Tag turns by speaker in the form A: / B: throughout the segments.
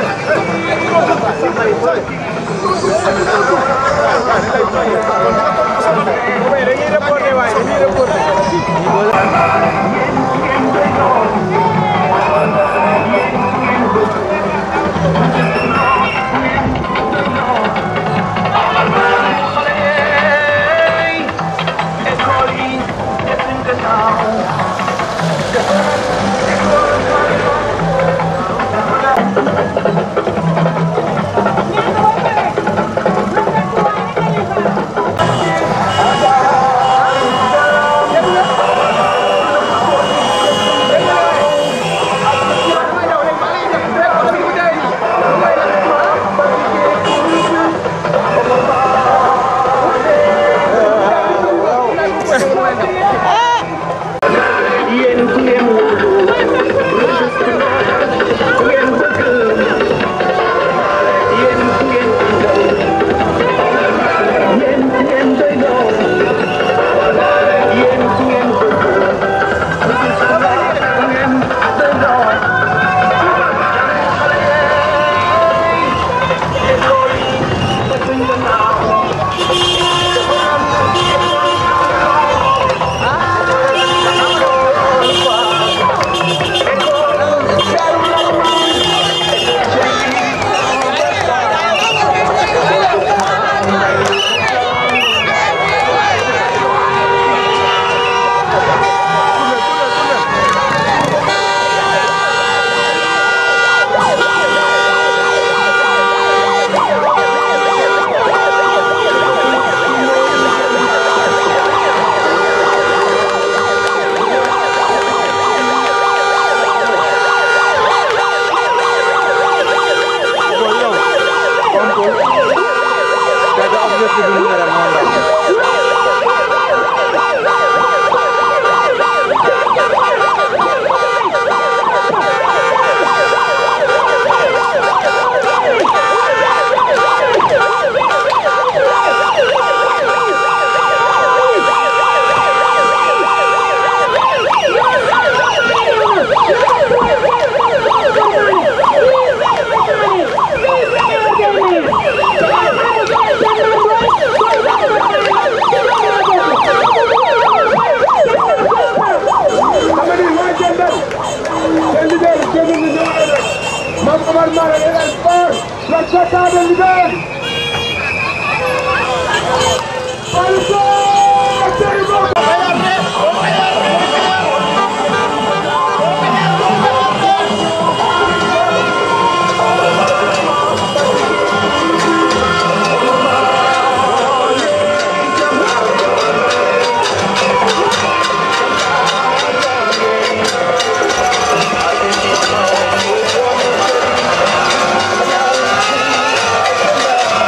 A: Thank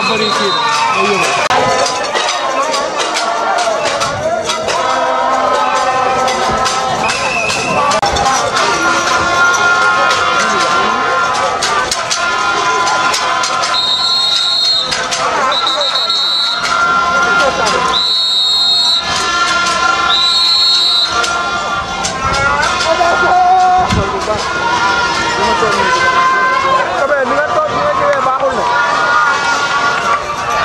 A: bëri kii day yëngu.
B: Kabe ni nga toog ni nga ñëwee baaxul ne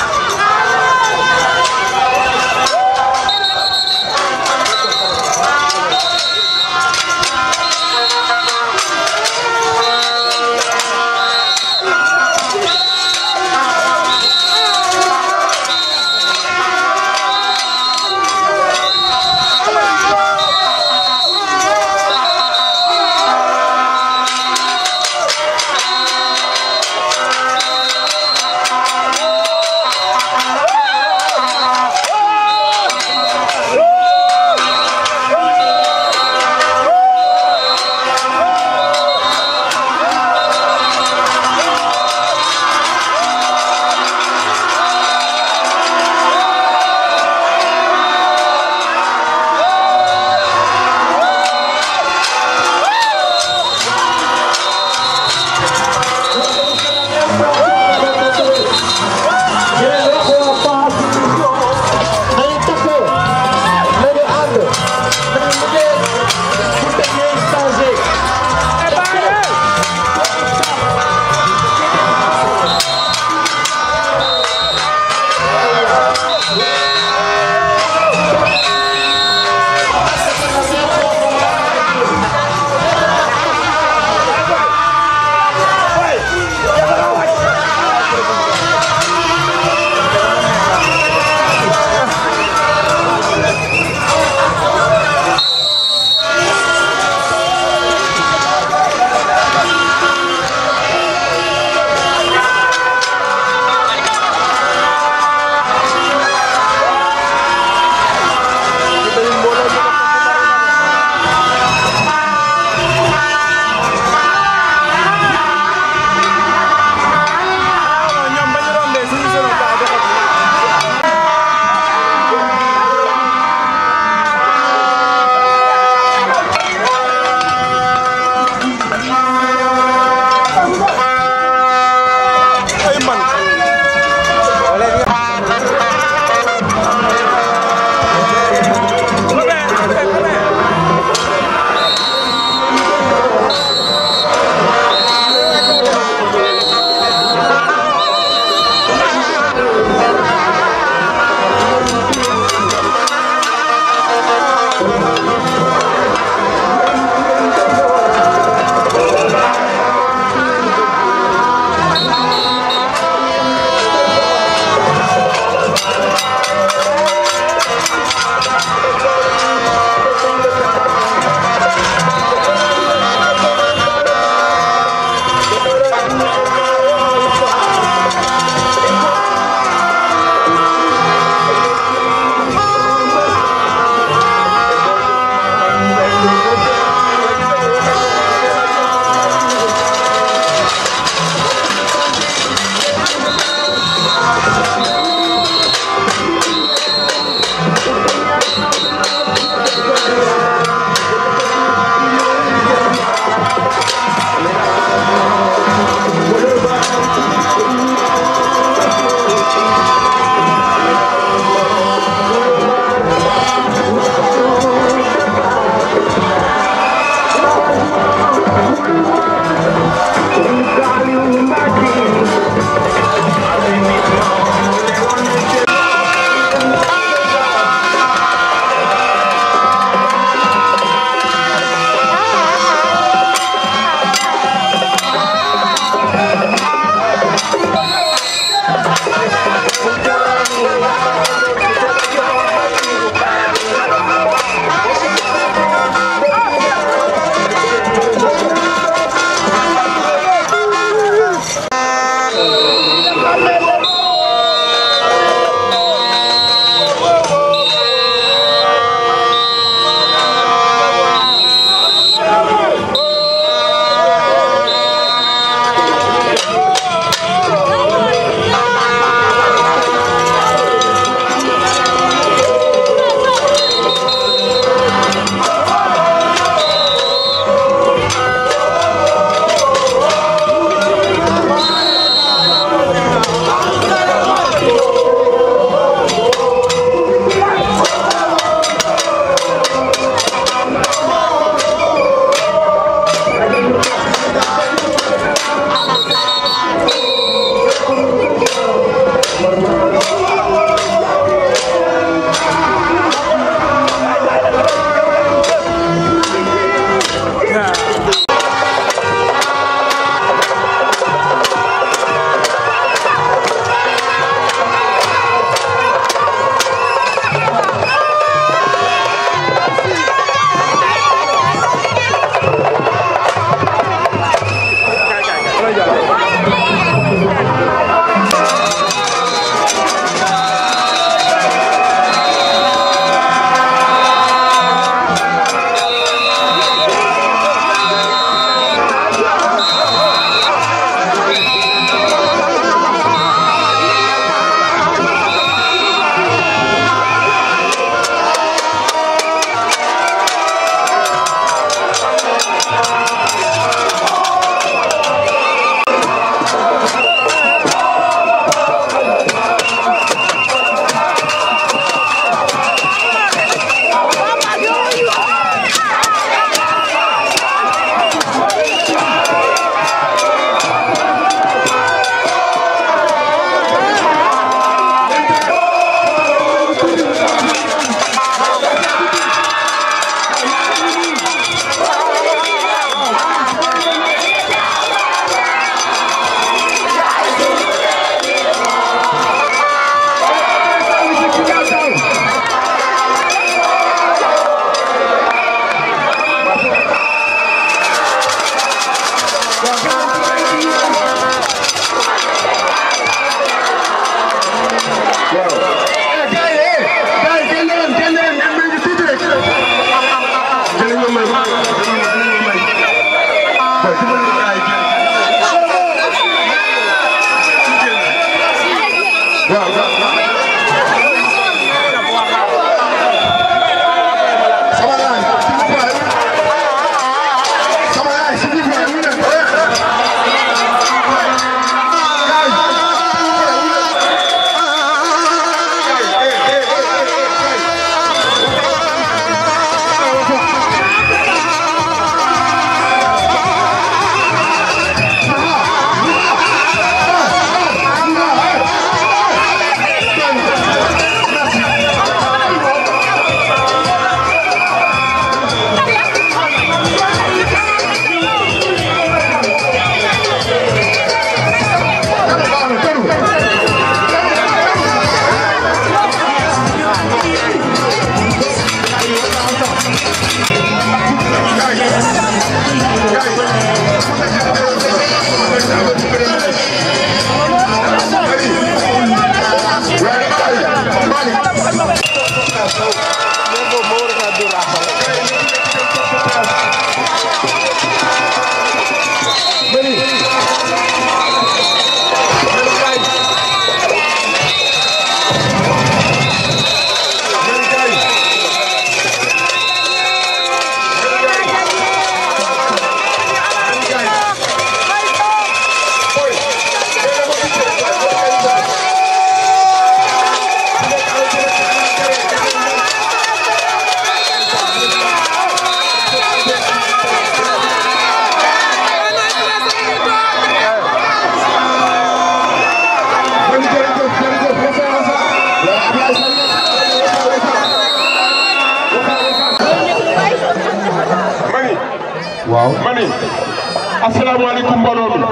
B: waaw ma ni asalaamaaleykum mbooloo mi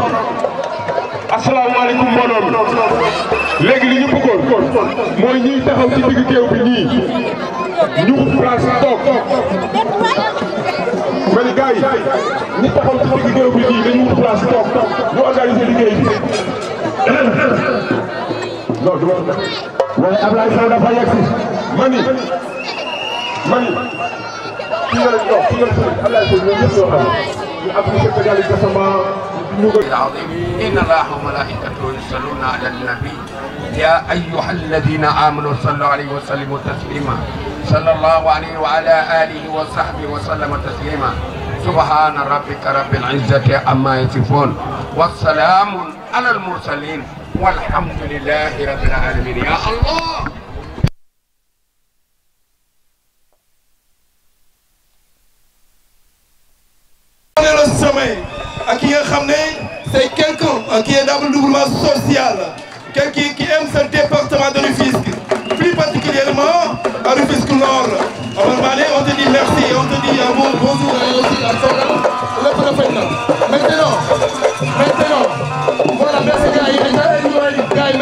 B: asalaamaaleykum mbooloo mi léegi li ñu bëggoon mooy ñiy taxaw ci digg géew bi nii ñu place toog ma ni gars yi ñi taxaw ci digg géew bi nii dañu wut place toog ñu organiser liggéey bi non du ma waaye Ablaye Sow dafa yegg si ma ni ma ni fi nga leen toog fi nga leen Ablaye Sow ñoom ñëpp ñoo xam ñu appliqué ko yàlla décemment ñu ko
C: العظيم إن الله وملائكته يصلون على النبي يا أيها الذين آمنوا صلوا عليه وسلموا تسليما صلى الله عليه وعلى آله وصحبه وسلم تسليما سبحان ربك رب العزة عما يصفون والسلام على المرسلين والحمد لله رب العالمين يا الله
D: le sommet à qui c'est quelqu'un qui est doublement social, quelqu'un qui aime ce département de Rufisque, plus particulièrement à Rufisque Nord. Alors Malé, on te dit merci, on te dit un bon bonjour et aussi à son le prophète. Maintenant, maintenant, voilà, merci gars, gars,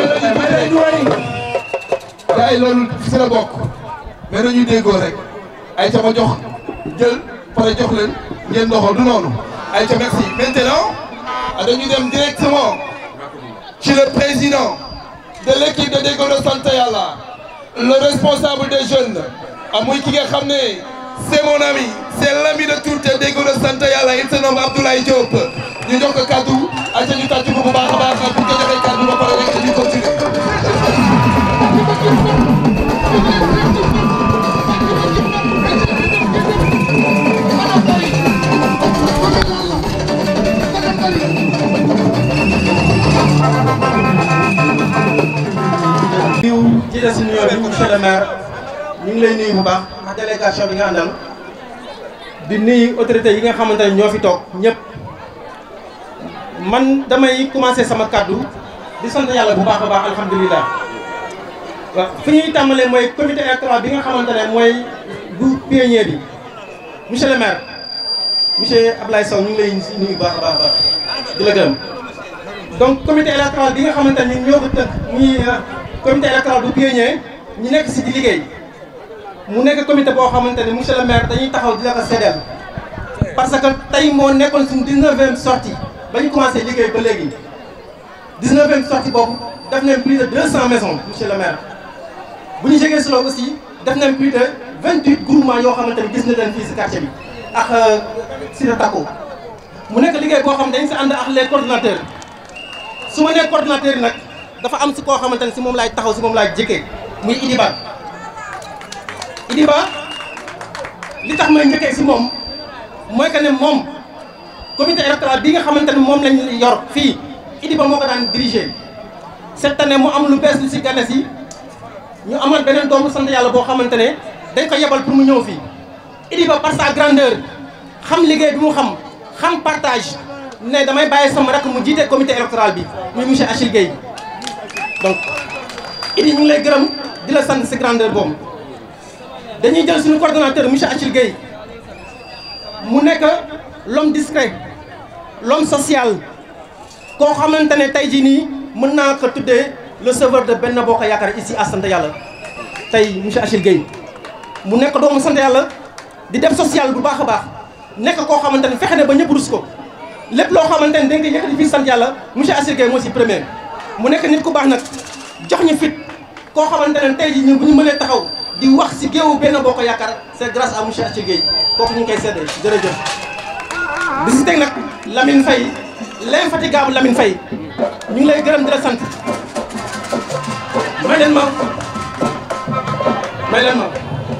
D: gars, loolu si la bokk mais dañuy déggoo rek ay ca ma jox jël pare jox leen ngeen doxal du noonu ay ca merci maintenant dañuy dem directement ci le président de l'équipe de Déggo de Sant Yàlla le responsable des jeunes amuy ki nga xam ne c'est mon ami c'est l'ami de tout Déggo de Sant Yàlla il se nomme Abdoulaye Diop ñu jox ko kaddu ay ca ñu tàcc ko bu baax a baax bu ko joxee kaddu ba pare rek ñu continuer
E: diw jiite si nuyoo bi monsieur le maire ñu ngi lay nuyu bu baax ak délégation bi nga àndal di nuyu autorités yi nga xamante ne ñoo fi toog ñëpp man damay commencer sama kaddu di sant yàlla bu baax a baax alhamdulilah waaw fi ñuy tàmbalee mooy comité électoral bi nga xamante ne mooy bu pionnier bi monsieur le maire monsieur Ablaye Sow ñu ngi lay nuyu bu baax a baax a baax di la gërëm donc comité électoral bi nga xamante ne ñoo ko tënk muy comité électoral bu pionnier ñu nekk si di liggéey mu nekk comité boo xamante ne monsieur le maire dañuy taxaw di la ko seddeel parce que tey moo nekkoon suñu 19e sortie ba ñu commencé liggéey ba léegi 19e sortie boobu def nañ plus de 200 maisons monsieur le maire bu ñu jógee si loolu aussi def nañ plus de 28 groupements yoo xamante ne gis na leen fii si quartier bi ak Cité Tako mu nekk liggéey boo xam ne dañ si ànd ak les coordinateurs su ma nee coordinateur yi nag dafa am si koo xamante ne si moom laay taxaw si moom laay jëkkee muy Idiba Idiba li tax may njëkkee si moom mooy que ne moom comité électoral bi nga xamante ne moom lañ yor fii Idiba moo ko daan diriger cette année mu am lu bees lu si gane si ñu amal beneen doomu sant yàlla boo xamante ne dañ ko yebal pour mu ñëw fii Idiba par sa grandeur xam liggéey bi mu xam xam partage ne damay bàyyi sama rakk mu jiite comité électoral bi muy monsieur Achille Gueye donc Idi ñu ngi lay gërëm di la sant si grandeur boobu dañuy jël suñu coordonnateur monsieur Achille Gueye mu nekk l'homme discret l'homme social koo xamante ne tey jii nii mën naa ko tuddee le sauveur de Benno Bokk Yaakaar ici à sant yàlla tey monsieur Achille Gueye mu nekk doomu sant yàlla di def social bu baax a baax nekk koo xamante ne fexe ne ba ñëpp rus ko lépp loo xamante ne dañ koy yëkkati fii sant yàlla monsieur Assir Gueye moo si premier mu nekk nit ku baax nag jox ñu fit koo xamante ne tey jii ñun bu ñu mënee taxaw di wax si géewu Benno Bokk Yaakaar c'est grâce à monsieur Assir Gueye kooku ñu ngi koy seddee jërëjëf. di si teg nag Lamine Faye l'infatigable Lamine Faye ñu ngi lay gërëm di la sant may leen ma may leen ma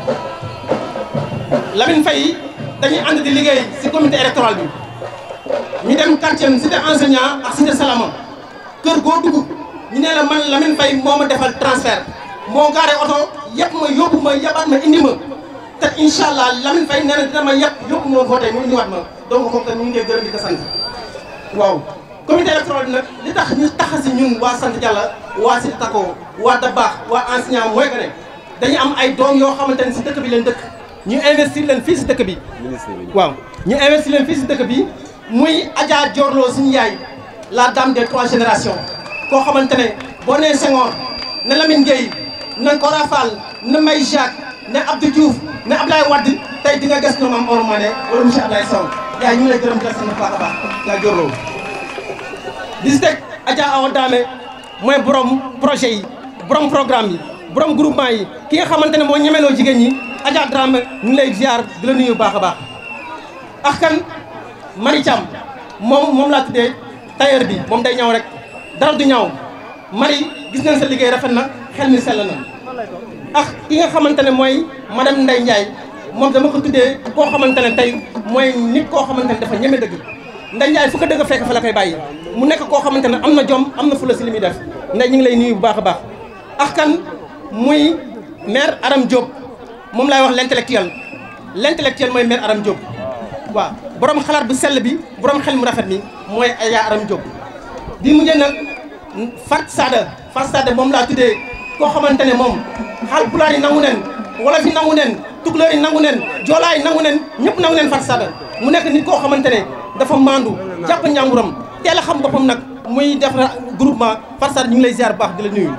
E: Lamine Faye dañuy ànd di liggéey si comité électoral bi. ñu dem quartier cité enseignant ak cité Salama kër goo dugg ñu ne la man Lamine Faye moo ma defal transfert moo gaare oto yëpp ma yóbbu ma yabaat ma indi ma te incha allah Lamine Faye nee na dina ma yëpp yóbbu ma voté mu indiwaat ma donc kooku tamit ñu ngi koy gërëm di ko sant. waaw comité électoral bi nag li tax ñu tax si ñun waa sant Dialla waa Cité Tako waa Dabaax waa enseignant mooy que ne dañu am ay doom yoo xamante ne si dëkk bi leen dëkk ñu investir leen fii si dëkk bi. waaw ñu investir leen fii si dëkk bi. muy Adja Diorlo suñu yaay la dame des trois générations koo xamante ne boo nee Senghor ne Lamine Gueye na Kora Fall ne May Jacques ne Abdou Diouf ne Ablaye Wade tey di nga ges ñoom am Omar Mané wala monsieur Ablaye Sow yaay ñu ngi lay gërëm di la sant baax a baax yaa Diorlo di si teg Adja Awa Dame mooy borom projet yi borom programme yi borom groupement yi ki nga xamante ne moo ñemeloo jigéen ñi Adja Dramé ñu ngi lay ziar di la nuyu baax a baax ak kan Mari Thiam moom moom laa tuddee tailleur bi moom day ñaw rek dara du ñaw Mari gis nañ sa liggéey rafet na xel mi sell na ak ki nga xamante ne mooy madame Ndeye Ndiaye moom dama ko tuddee koo xamante ne tey mooy nit koo xamante ne dafa ñeme dëgg Ndeye Ndiaye fu ko dëgg fekk fa la koy bàyyi mu nekk koo xamante ne am na jom am na fula si li muy def Ndeye ñu ngi lay nuyu bu baax a baax ak kan muy maire Aram Diop moom laay wax l'intellectuel l'intellectuel mooy maire Aram Diop waaw borom xalaat bu sell bi borom xel mu rafet mi mooy Aya Aram Diop di mujjee nag Fat Sada Fat Sada moom laa tuddee koo xamante ne moom Haalpulaar yi nangu nen wolof yi nangu nen tukulóor yi nangu nen joolaa yi nangu nen ñëpp nangu nen Fat Sada mu nekk nit koo xamante ne dafa maandu jàpp njàmburam teel a xam boppam nag muy def groupement Fat Sada ñu ngi lay ziar bu baax di la nuyu.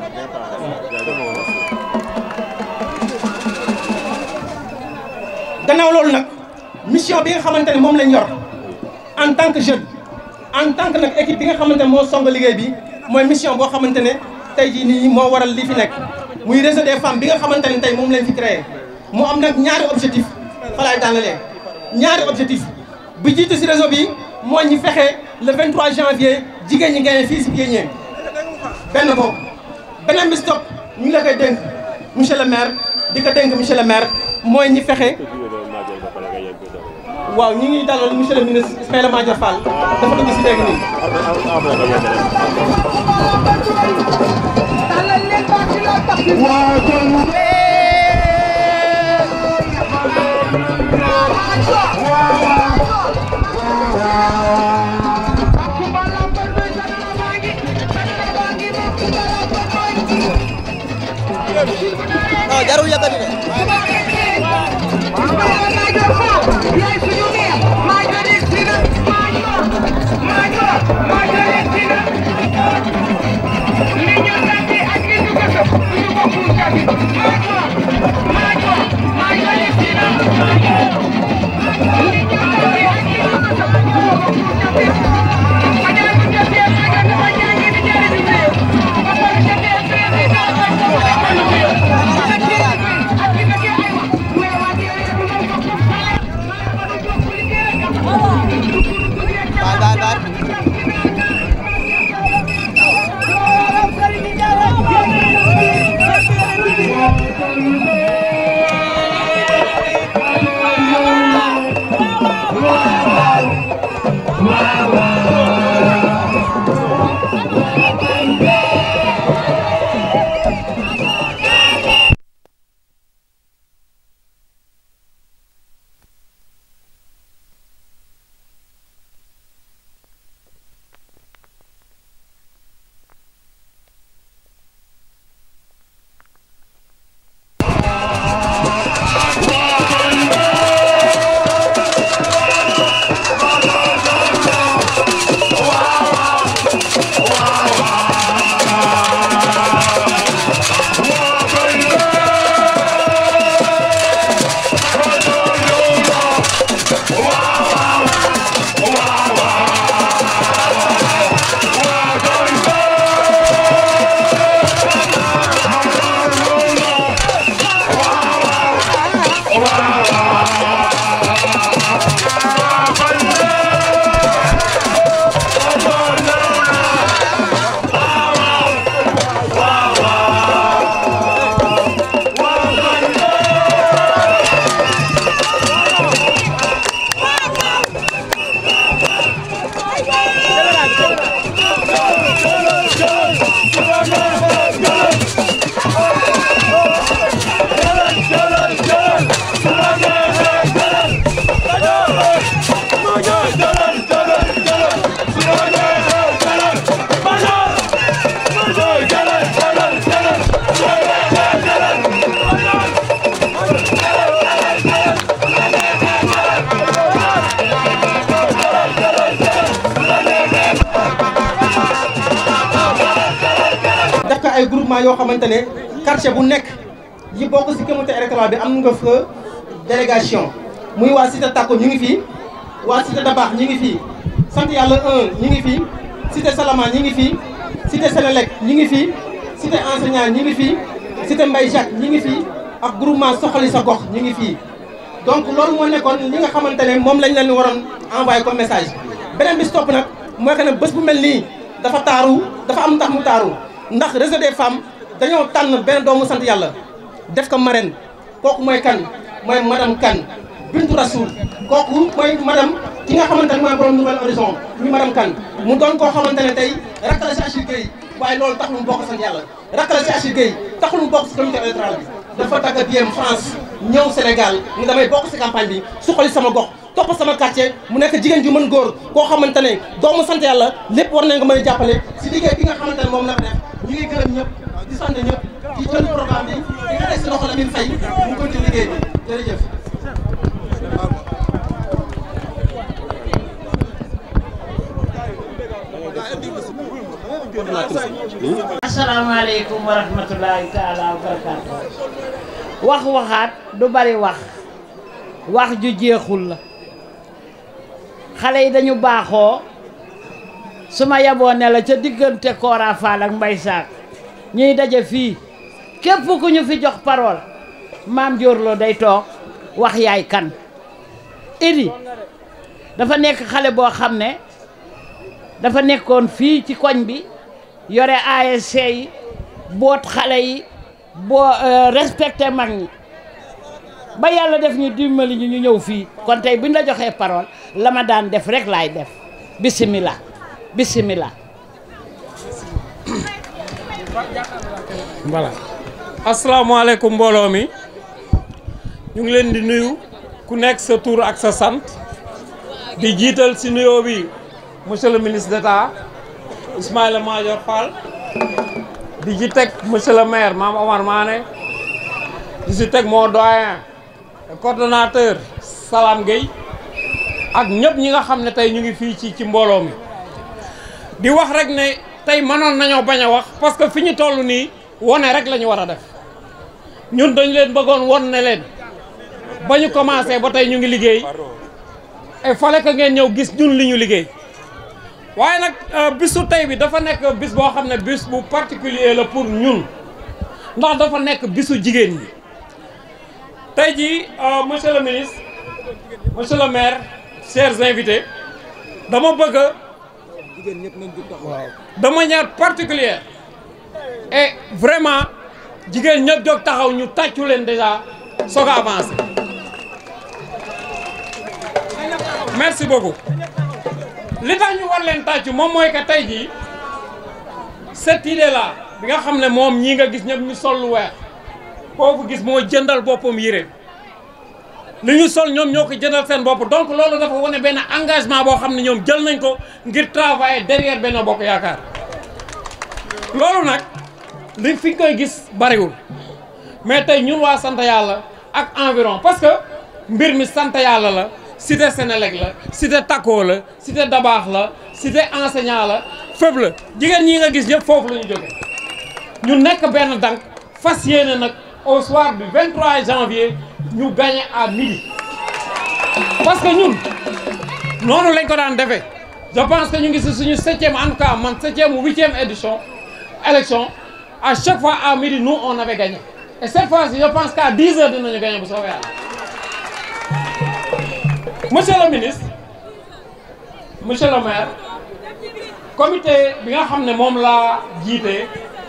E: gannaaw loolu nag mission bi nga xamante ne moom lañ yor en tant que jeune en tant que nag équipe bi nga xamante ne moo song liggéey bi mooy mission boo xamante ne tey jii nii moo waral li fi nekk muy réseau des femmes bi nga xamante ne tey moom lañ fi créé mu am nag ñaari objectif fa laay daanalee ñaari objectif bu jiitu si réseau bi mooy ñu fexe le 23 janvier jigéen ñi gagné fii si Piénier benn boobu beneen bi stop ñu ngi la koy dénk monsieur le maire di ko dénk monsieur le maire mooy ñi fexe waaw ñu ngi dalal monsieur le ministre Ismaïla Madior Fall dafa dugg si léegi nii.
A: non jarul yëkkati de.
F: Thank you.
E: groupement yoo xamante ne quartier bu nekk yi bokk si comité électoral bi am nga fa délégation muy waa cité Takko ñu ngi fii waa cité Dabax ñu ngi fii sant yàlla 1 ñu ngi fii cité Salama ñu ngi fii cité Sénélec ñu ngi fii cité enseignant ñu ngi fii cité Mbaye Jacques ñu ngi fii ak groupement soxali sa gox ñu ngi fii donc loolu moo nekkoon li nga xamante ne moom lañ leen waroon envoyé comme message beneen bi si topp nag mooy que ne bés bu mel nii dafa taaru dafa am ndax mu taaru ndax réseau des femmes dañoo tànn benn doomu sant yàlla def ko marraine kooku mooy kan mooy madame Kane Bintu Rasoul kooku mooy madame ki nga xamante ne mooy borom Nouvel Horizon muy madame Kane mu doon koo xamante ne tey rakk la si Achille Gueye waaye loolu taxul mu bokk sant yàlla rakk la si Achille Gueye taxul mu bokk si comité électoral bi dafa dagg biem France ñëw Sénégal ni damay bokk si campagne bi suqali sama gox topp sama quartier mu nekk jigéen ju mën góor koo xamante ne doomu sant yàlla lépp war nañ ko mën a jàppale si liggéey bi nga xamante ne moom la ko def ñu ngi gërëm ñëpp di sant ñëpp di jël programme bi di nga teg si loxo la min fay mu continue liggéey bi jërëjëf
F: asalaamaaleykum wa rahmatulahi taala wa barakaatu wax waxaat du bari wax wax ju jeexul la xale yi dañu baaxoo su ma yaboo ne la ca diggante Kora Fall ak Mbay Saak ñuy daje fii képp ku ñu fi jox parole maam Diorlo day toog wax yaay kan Idi dafa nekk xale boo xam ne dafa nekkoon fii ci koñ bi yore ASC yi boot xale yi boo respecté mag ñi ba yàlla def ñu dimbali ñu ñu ñëw fii kon tey buñ la joxee parole la ma daan def rek laay def bisimilah bisimilah.
G: voilà asalaamaaleykum mbooloo mi ñu ngi leen di nuyu ku nekk sa tur ak sa sant di jiital si nuyoo bi monsieur le ministre d'État Ismaïla Madior Fall di ci teg monsieur le maire Mame Omar Mané di si teg moo doyen coordonnateur Salam Gueye ak ñëpp ñi nga xam ne tey ñu ngi fii ci ci mbooloo mi di wax rek ne tey mënoon nañoo bañ a wax parce que fi ñu toll nii wone rek la ñu war a def ñun dañ leen bëggoon won ne leen ba ñu commencé ba tey ñu ngi liggéey il fallait que ngeen ñëw gis ñun li ñu liggéey waaye nag bisu tey bi dafa nekk bis boo xam ne bis bu particulier la pour ñun ndax dafa nekk bisu jigéen ñi tey jii monsieur le ministre monsieur le maire chers invités dama bëgg de manière particulière et vraiment jigéen ñëpp jóg taxaw ñu tàccu leen déjà soog a avancé merci beaucoup li tax ñu war leen tàccu moom mooy que tey jii cette idée là bi nga xam ne moom ñii nga gis ñëpp ñu sol lu weex kooku gis moo jëndal boppam yére li ñu sol ñoom ñoo ko jëndal seen bopp donc loolu dafa wane benn engagement boo xam ne ñoom jël nañ ko ngir travailler derrière benn bokk yaakaar loolu nag li fi koy gis bariwul mais tey ñun waa sant yàlla ak environ parce que mbir mi sant yàlla la cité Sénélec la cité Takko la cité Dabaax la cité enseignant la fépp la jigéen ñi nga gis ñëpp foofu la ñu jóge ñu nekk benn dank fas yéene nag au soir du 23 janvier ñu gagné à midi parce que ñun noonu lañ ko daan defee je pense que ñu ngi si suñu septième en tout cas man septième ou huitième édition élection à chaque fois à midi nous on avait gagné et cette fois-ci je pense qu'à 10 heures dinañu gagné bu soobee yàlla monsieur le ministre monsieur le maire comité bi nga xam ne moom laa jiite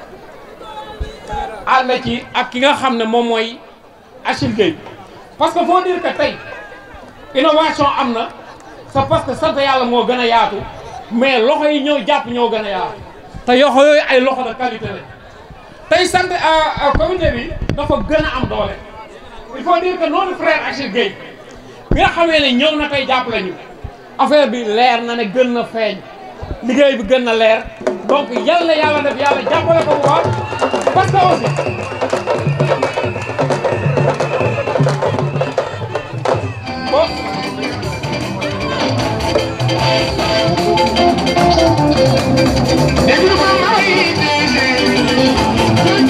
G: ànd ci ak ki nga xam ne moom mooy Achille Gueye parce que faut dire que tey innovation am na c'est parce que sant yàlla moo gën a yaatu mais loxo yi ñëw jàpp ñoo gën a yaatu te yoxo yooyu ay loxo de qualité la tey sant comité bi dafa gën a am doole il faut dire que notre frère Achille Gueye bi nga xamee ne ñëw na tey jàpp lañu affaire bi leer na ne gën na feeñ liggéey bi gën na leer donc yal na yàlla def yàlla jàppale ko bu baax parce que aussi bon
H: Déglu ma may déglu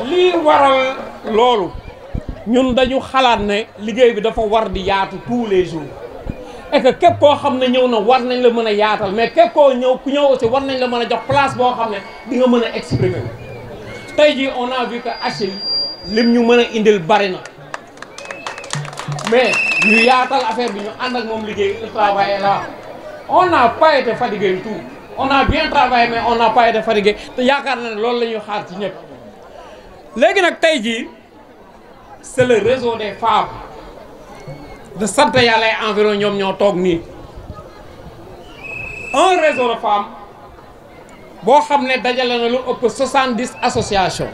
G: lii waral loolu ñun dañu xalaat ne liggéey bi dafa war di yaatu tous les jours et que képp koo xam ne ñëw na war nañ la mën a yaatal mais képp koo ñëw ku ñëw aussi war nañ la mën a jox place boo xam ne di nga mën a exprimer tey jii on a vu que Achille lim ñu mën a indil bari na mais ñu yaatal affaire bi ñu ànd ak moom liggéey le travail est là on n'a pas été fatigué du tout on a bien travaillé mais on n'a pas été fatigué te yaakaar na ne loolu la ñuy xaar ci ñëpp léegi nag tey jii c'est le réseau des femmes de sant yàlla ay environ ñoom ñoo toog nii un réseau de femmes boo xam ne dajale na lu ëpp 70 associations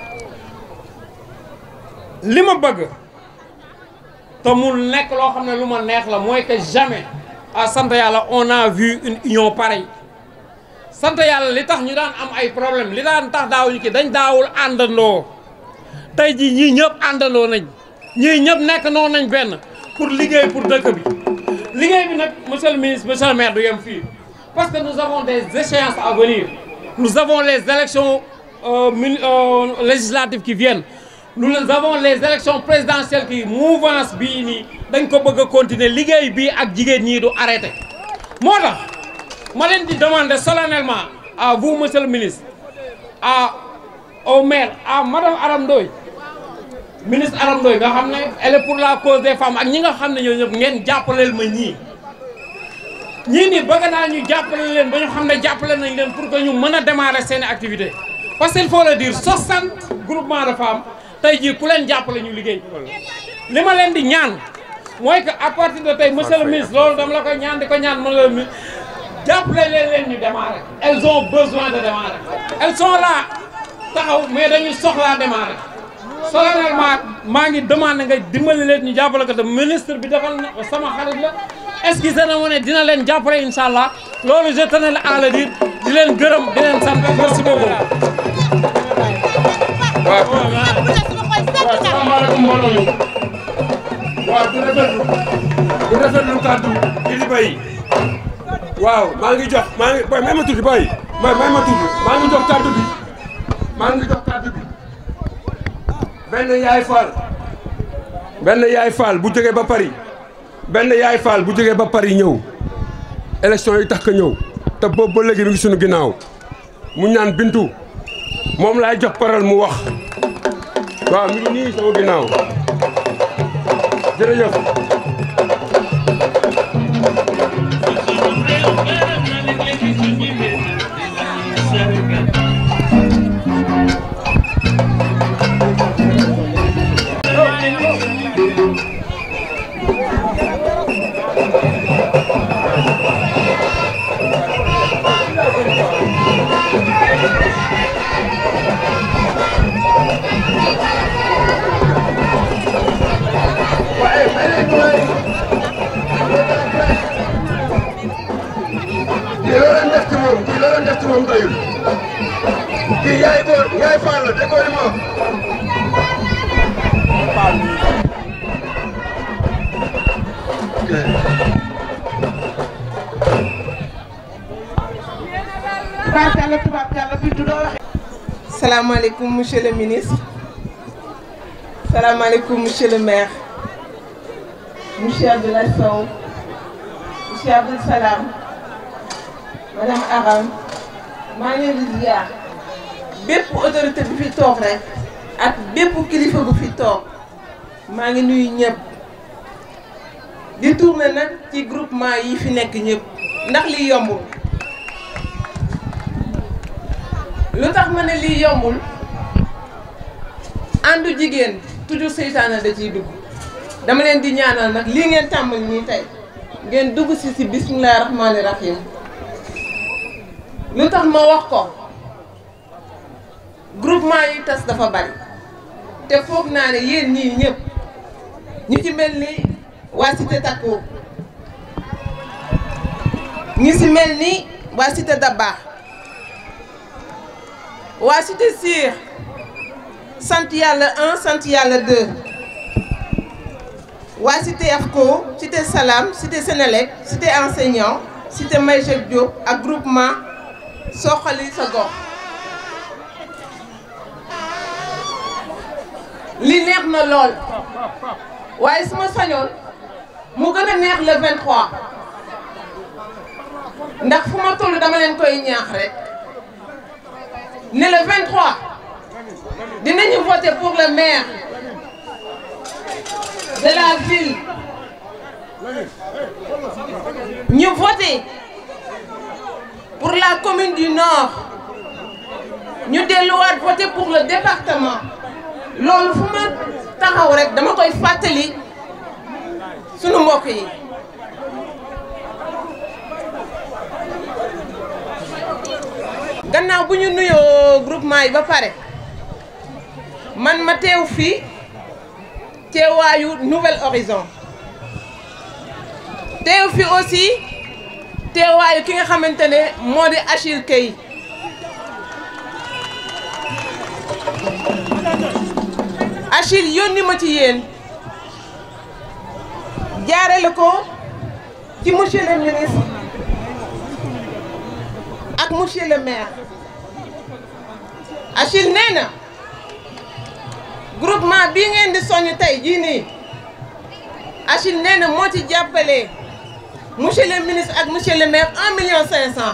G: li ma bëgg te mu nekk loo xam ne lu ma neex la mooy que jamais à sant yàlla on a vu une union pareille sant yàlla li tax ñu daan am ay problème li daan tax daawuñu ki dañ daawul àndandoo tey jii ñii ñëpp àndandoo nañ ñii ñëpp nekk noonu nañ benn pour liggéey pour dëkk bi liggéey bi nag monsieur le ministre monsieur le maire du yem fii parce que nous avons des échéances à venir nous avons les élections euh, muni- euh, législatives qui viennent nous avons les élections présidentielles qui mouvance bii nii dañ ko bëgg a continuer liggéey bii ak jigéen ñii du arrêté moo tax ma leen di demander solennellement à vous monsieur le ministre à au maire à madame Aram Ndoye ministre Aram Ndoye nga xam ne elle est pour la cause des femmes ak ñi nga xam ne ñoo ñëpp ngeen jàppaleel ma ñii ñii nii bëgg naa ñu jàppale leen ba ñu xam ne jàppale nañ leen pour que ñu mën a démarrer seen activité parce que il faut le dire 60 groupements de femmes tey jii ku leen jàppale ñu liggéey li ma leen di ñaan mooy que à partir de tey monsieur le ministre loolu dama la koy ñaan di ko ñaan monsieur le ministre jàppale leen leen ñu démarrer elles ont besoin de démarrer elles sont là taxaw mais dañuy soxlaa démarrer solennellement maa ngi demandé nga dimbali leen ñu jàppale ko te ministre bi defal na sama xarit la excusez na ma ne dina leen jàppale incha allah loolu je tenais à le dire di leen gërëm di leen sant merci beaucoup.
B: waaw waaw salaamaaleykum mbooloo mi waaw di rafetlu di rafetlu kàddu kilifa yi waaw maa ngi jox maa ngi boy may ma tuuti boy may may ma tuuti maa ngi jox kàddu bi maa ngi jox kàddu bi benn yaay faal benn yaay faal bu jógee ba Paris benn yaay faal bu jógee ba Paris ñëw élection yi tax ka ñëw te boobu ba léegi mi ngi sunu ginnaaw mu ñaan bintu moom laay jox parole mu wax waaw mi ngi nii sama ginnaaw jërëjëf kii loo leen def ci moom kii loo leen def ci moom doyul kii yaay góor yaay faal la déggoo li ma wax
H: tubaarkàlla tubaarkàlla bi du doo waxee. salaamaaleykum monsieur le ministre salaamaaleykum monsieur le maire monsieur Abdoulaye Sow monsieur Abdoul Salam madame Aram maa ngi leen di ziar bépp autorité bu fi toog rek ak bépp kilifa bu fi toog maa ngi nuyu ñëpp di tourner nag ci groupement yi fi nekk ñëpp ndax li yombul. lu tax ma ne lii yombul àndu jigéen toujours seytaane da ciy dugg dama leen di ñaanal nag lii ngeen tàmbali nii tey ngeen dugg si si bisimilah rahmaani rahim lu tax ma wax ko groupement yi tas dafa bari te foog naa ne yéen ñii ñëpp ñu ci mel ni waa Cité Takku ñi si mel ni waa Cité Dabakh waa cité Sire sant yàlla 1 sant yàlla 2 waa cité AFCO cité Salam cité Sénélec cité enseignant cité Maïchek Diop ak groupement Soxali sa gox li neex na lool waaye su ma sañoon mu gën a neex le 23 ndax fu ma toll dama leen koy ñaax rek ne le 23 dinañu voter pour le maire de la ville ñu voter pour la commune du Nord ñu delluwaat voter pour le département loolu fu ma taxaw rek dama koy fàttali sunu mbokk yi gannaaw bu ñu nuyoo groupement yi ba pare man ma teew fii teewaayu Nouvel Horizon teew fi aussi teewaayu ki nga xamante ne moo di Achille Key Achille yónni ma ci yéen jaarale ko ci monsieur le ministre ak monsieur le maire Achille nee na groupement bii ngeen di soññ tey jii nii Achille nee na moo ci jàppale monsieur le ministre ak monsieur le maire un million cinq cent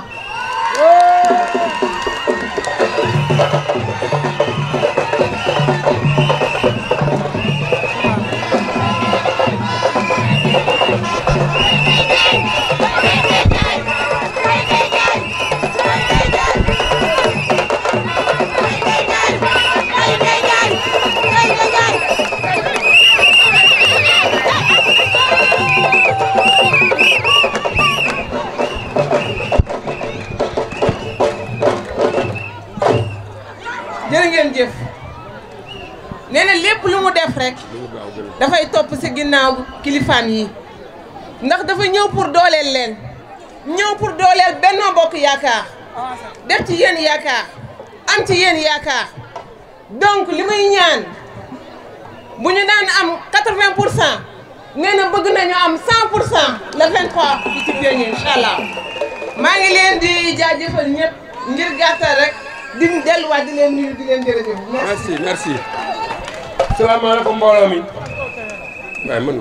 H: jërë ngeen jëf nee na lépp lu mu def rek dafay topp ci ginnaaw kilifaan yi ndax dafa ñëw pour dooleel leen ñëw pour dooleel Benno Bokk Yaakaar def ci yéen yaakaar am ci yéen yaakaar donc li muy ñaan bu ñu daan am 80 pour cent nee na bëgg nañu am 100 pour cent le 23 bi ci Pionnier incha allah maa ngi leen di jaajëfal ñëpp ngir gàttal rek. di delluwaat di leen nuyu di leen jërëjëf.
C: merci merci. salaamaaleykum mbooloo mi. waaye man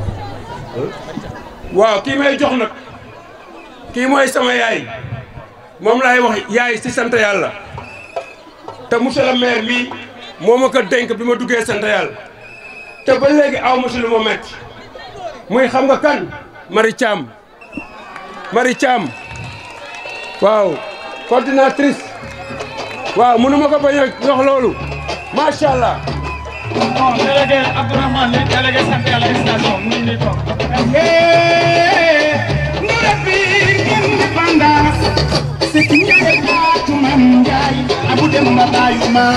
C: waaw kii may jox nag kii mooy sama yaay moom laay wax yaay si sant yàlla te monsieur le maire bi moo ma ko dénk bi ma duggee sant yàlla te ba léegi aw ma si lu ma metti muy xam nga kan Marie Thiam Marie Thiam waaw coordinatrice waaw mënu ma ko bañ a jox loolu macha allah.
I: bon délégué Abdourahmane li délégué sant yàlla station mu ngi nii toog. indépendance c'est que ñëwee baatu Mam Njaay abu dem ma bàyyu ma.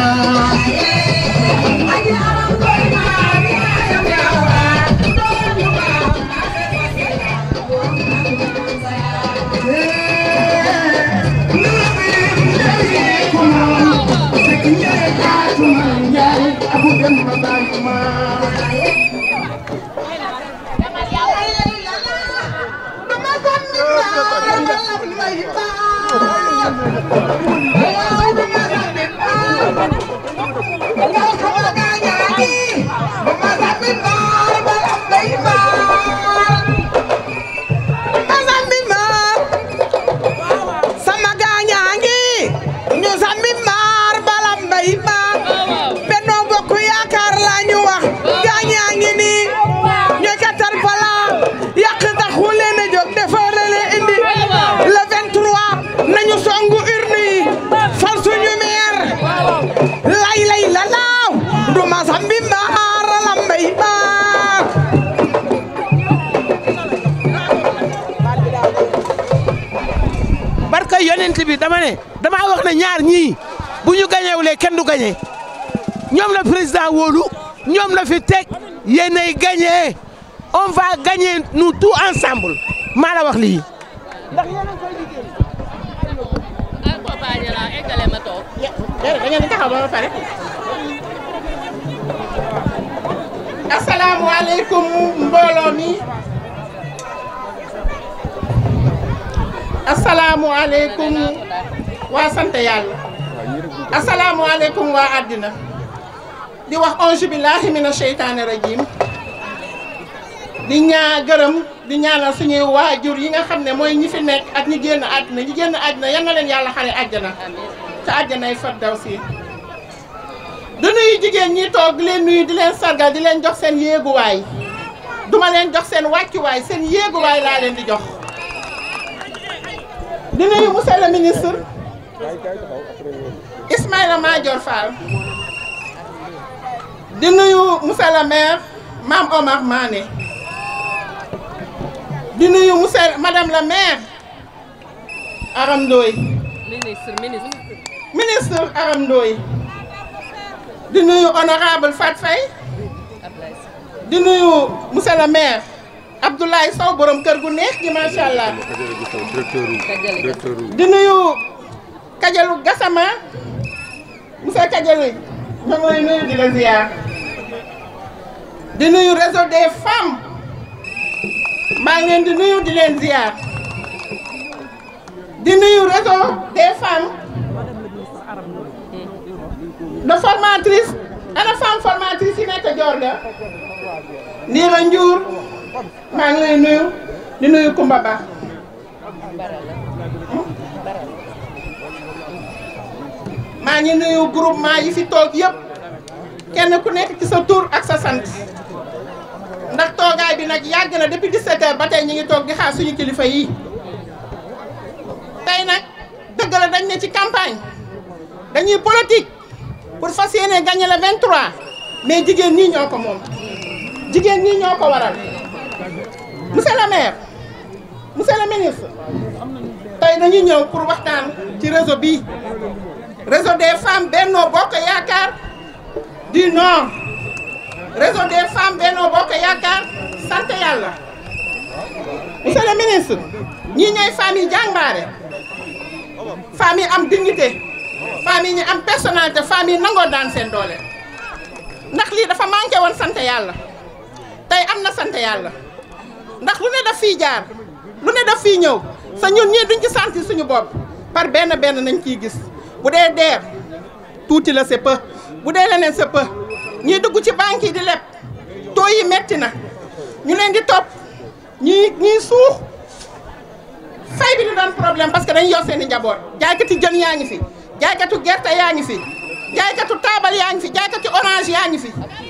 J: sama gaañaa ngi ñu sambi maar balam mbay ma Benno Bokk Yaakaar la ñu wax gaañaa ngi nii ñooy katar pala yàq taxu leen a jóg defare leen indi le 23 nañu songu urne yi fal suñu meer lay lay la laaw du ma sambi maar balam mbay ma
K: barka yonent bi dama ne dama wax ne ñaar ñii bu ñu gañewulee kenn du gañe ñoom la président wóolu ñoom la fi teg yéenay gañe on va gagner nous tous ensemble maa la wax lii. ndax yéen a ngi koy liggéey.
J: da ngeen di taxaw ba pare. asalaamualeykum mbooloo mi. asalaamualeykum waa sant yàlla. asalaamualeykum waa àddina.
L: di wax onge billahi mina sheytaani rajim di ñaa gërëm di ñaanal suñuy waajur yi nga xam ne mooy ñi fi nekk ak ñi génn àddina ñi génn àddina yal na leen yàlla xare àjjana te àjjanay firdawsi du nuyu jigéen ñi toog di leen nuyu di leen sargal di leen jox seen yéeguwaay duma leen jox seen wàccuwaay seen yéeguwaay laa leen di jox di nuyu monsieur le ministre Ismaïla Madior Fall di nuyu monsieur le maire Mame Omar Mané di nuyu monsieur madame la maire Aram Ndoye
M: ministre ministre
L: ministre Aram Ndoye di nuyu honorable Fat Faye di nuyu monsieur le maire Abdoulaye Sow borom kër gu neex gi macha allah di nuyu Kajalu Gassama monsieur Kajalu ñoo ngi lay nuyu di la ziar di nuyu réseau des femmes maa ngi leen di nuyu di leen ziar di nuyu réseau des femmes de formatrice ana femme formatrice yi nekk Diorga Ndiira Ndiour maa ngi lay nuyu di nuyu Kumba Ba maa ngi nuyu groupement yi fi toog yëpp kenn ku nekk ci sa tur ak sa sant ndax toogaay bi nag yàgg na depuis 17 heures ba tey ñu ngi toog di xaar suñu kilifa yi tey nag dëgg la dañ ne ci campagne dañuy politique pour fas yéene gagner le 23 mais jigéen ñii ñoo ko moom jigéen ñii ñoo ko waral monsieur le maire monsieur le ministre tey dañuy ñëw pour waxtaan ci réseau bi réseau des femmes Benno Bokk Yaakaar du Nord réseau des femmes Benno Bokk Yaakaar sant yàlla monsieur le ministre ñii ñooy femmes yi jàmbaare femmes yi am dignité femmes yi ñu am personnalité femmes yi nangoo daan seen doole ndax lii dafa manqué woon sant yàlla tey am na sant yàlla ndax lu ne daf fii jaar lu ne daf fii ñëw sa ñun ñii duñ ci sentir suñu bopp par benn benn nañ ciy gis bu dee deer tuuti la c'est peu bu dee leneen c'est peu ñii dugg ci banque yi di leb taux yi metti na ñu leen di topp ñii ñii suux fay bi di doon problème parce que dañuy yor seen i njaboot jaaykati jën yaa ngi fi jaaykatu gerte yaa ngi fi jaaykatu taabal yaa ngi fi jaaykatu orange yaa ngi fi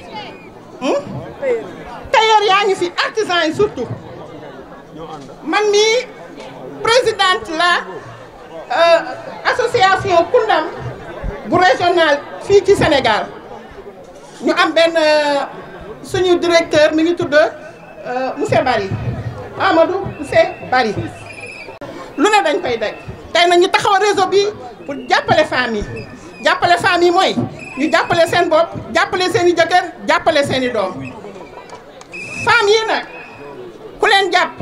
L: tailleur yaa ngi fi artisan yi surtout man mii présidente la association Koundam bu régional fii ci Sénégal ñu am benn suñu directeur mi ngi tudd monsieur Bari Amadou monsieur Bari lu ne dañ koy daj tey nag ñu taxaw réseau bi pour jàppale femmes yi jàppale femmes yi mooy ñu jàppale seen bopp jàppale seen i jëkkër jàppale seen i doom femmes yi nag ku leen jàpp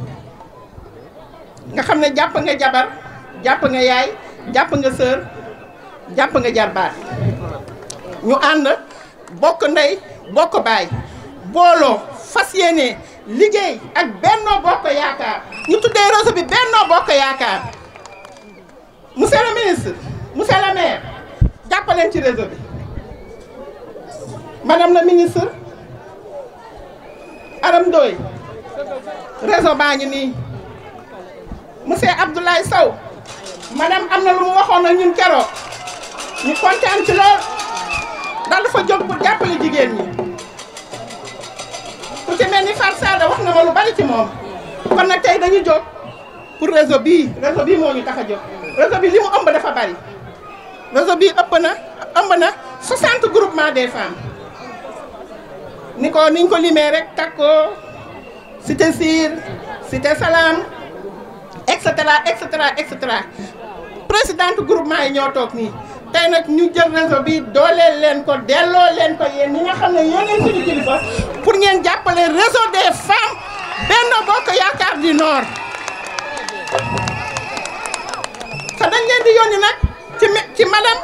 L: nga xam ne jàpp nga jabar jàpp nga yaay jàpp nga sœur jàpp nga jarbaat ñu ànd bokk ndey bokk baay booloo fas yéene liggéey ak Benno Bokk Yaakaar ñu tuddee réseau bi Benno Bokk Yaakaar monsieur le ministre monsieur le maire jàppaleen ci réseau bi madame la ministre Aram Ndoye réseau baa ngi nii monsieur Abdoulaye Sow madame am na lu mu waxoon ak ñun keroog ñu kontaan ci lool daal dafa jóg pour jàppale jigéen ñi ku ci mel ni Far Sada wax na ma lu bari ci moom kon nag tey dañu jóg pour réseau bii réseau bii moo ñu tax a jóg réseau bi li mu ëmb dafa bari réseau bii ëpp na ëmb na 60 groupement des femmes ni ko niñ ko limee rek takko cité Sir cité Salam et cetera et cetera et cetera présidente groupement yi ñoo toog nii tey nag ñu jël réseau bi dooleel leen ko delloo leen ko yéen ñi nga xam ne yéeneen suñu kilifa pour ngeen jàppale réseau des femmes Benno Bokk Yaakaar du Nord te dañ leen di yónni nag ci ci madame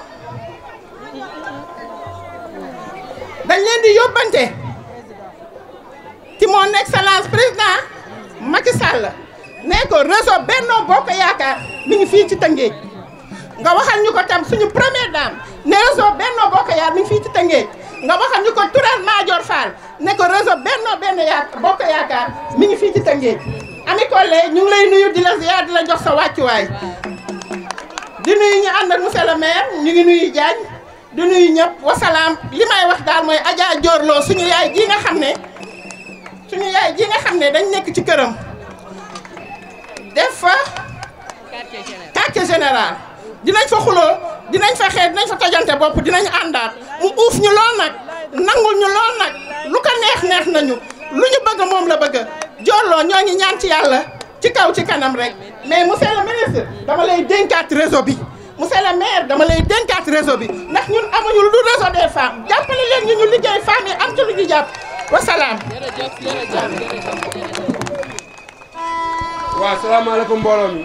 L: dañ leen di yóbbante ci mon excellence président Macky Sall ne ko réseau Benno Bokk Yaakaar mi ngi fii ci Tëngéej nga waxal ñu ko tam suñu première dame ne réseau Benno Bokk Yaakaar mi ngi fii ci Tëngéej nga waxal ñu ko Touré Madior Fall ne ko réseau Benno Benn Yaakaar Bokk Yaakaar mi ngi fii ci Tëngéej Ami Collé ñu ngi lay nuyu di la ziar di la jox sa wàccuwaay di nuyu ñu ànd ak monsieur le maire ñu ngi nuyu Diagne di nuyu ñëpp wasalaam li may wax daal mooy Adja Diorlo suñu yaay ji nga xam ne suñu yaay ji nga xam ne dañ nekk ci këram def fa quartier général dinañ fa xuloo dinañ fa xeex dinañ fa tojante bopp dinañ àndaat mu uuf ñu lool nag nangul ñu lool nag lu ko neex neex nañu lu ñu bëgg moom la bëgg Diorlo ñoo ngi ñaan ci yàlla ci kaw ci kanam rek mais monsieur le ministre dama lay dénkaat réseau bi monsieur le maire dama lay dénkaat réseau bi ndax ñun amuñu lu dul réseau des femmes jàppale leen ñu ñu liggéey femmes yi am ci lu ñu jàpp wasalaam.
C: waaw salaamaaleykum mbooloo mi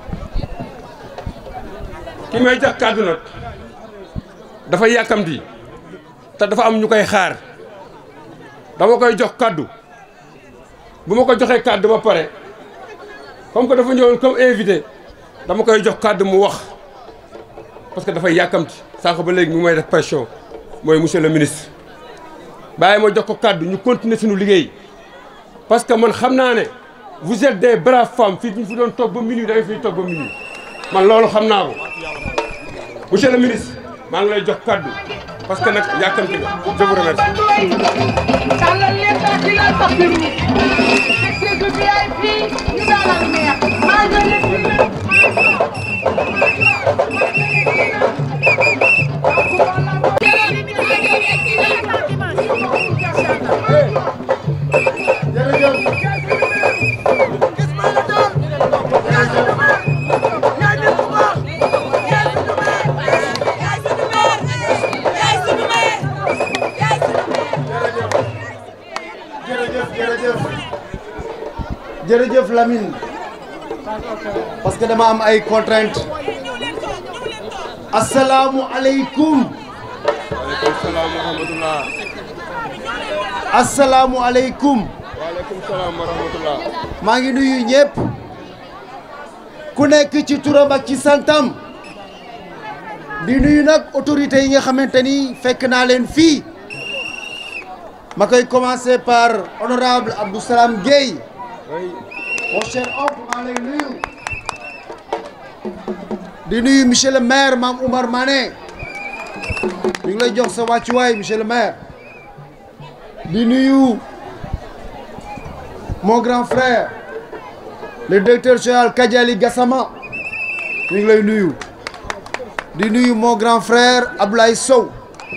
C: ki may jox kàddu nag dafa yàkkamti te dafa am ñu koy xaar dama koy jox kàddu bu ma ko joxee kàddu ba pare comme que dafa ñëwoon comme invité dama koy jox kàddu mu wax parce que dafay yàkkamti sànq ba léegi mu may def pression mooy monsieur le ministre bàyyi ma jox ko kàddu ñu continuer suñu liggéey parce que man xam naa ne vous êtes des braves femmes fii ñu fi doon toog ba minuit da nga fiy toog ba minuit man loolu xam naa ko monsieur le ministre maa ngi lay jox kàddu parce que nag yàkkamti nga je vous remercie.
M: tàllal leen daal di la topp ñu. section bi VIP ñu dalal neex. maa ngi leen
N: jërëjëf jërëjëf jërëjëf Lamine parce que dama am ay contraintes asalaamualeykum
C: waaleykum salaam wa rahmatulah.
N: asalaamualeykum
C: waaleykum salaam wa rahmatulah.
N: maa ngi nuyu ñëpp ku nekk ci turam ak ci santam di nuyu nag autorités yi nga xamante ni fekk naa leen fii ma koy commencer par honorable Abdou Salam Gueye mon cher oncle maa lay nuyu di nuyu monsieur le maire Mame Oumar Mané ñu ngi lay jox sa wàccuwaay monsieur le maire di nuyu mon grand frère le directeur général Kadiali Gassama ñu ngi lay nuyu di nuyu mon grand frère Abdoulaye Sow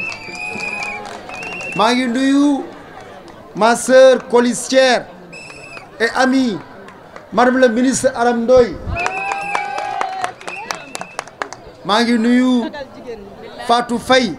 N: maa ngi nuyu ma sœur colistière et amie madame la ministre Aram Ndoye maa ngi nuyu Fatou Faye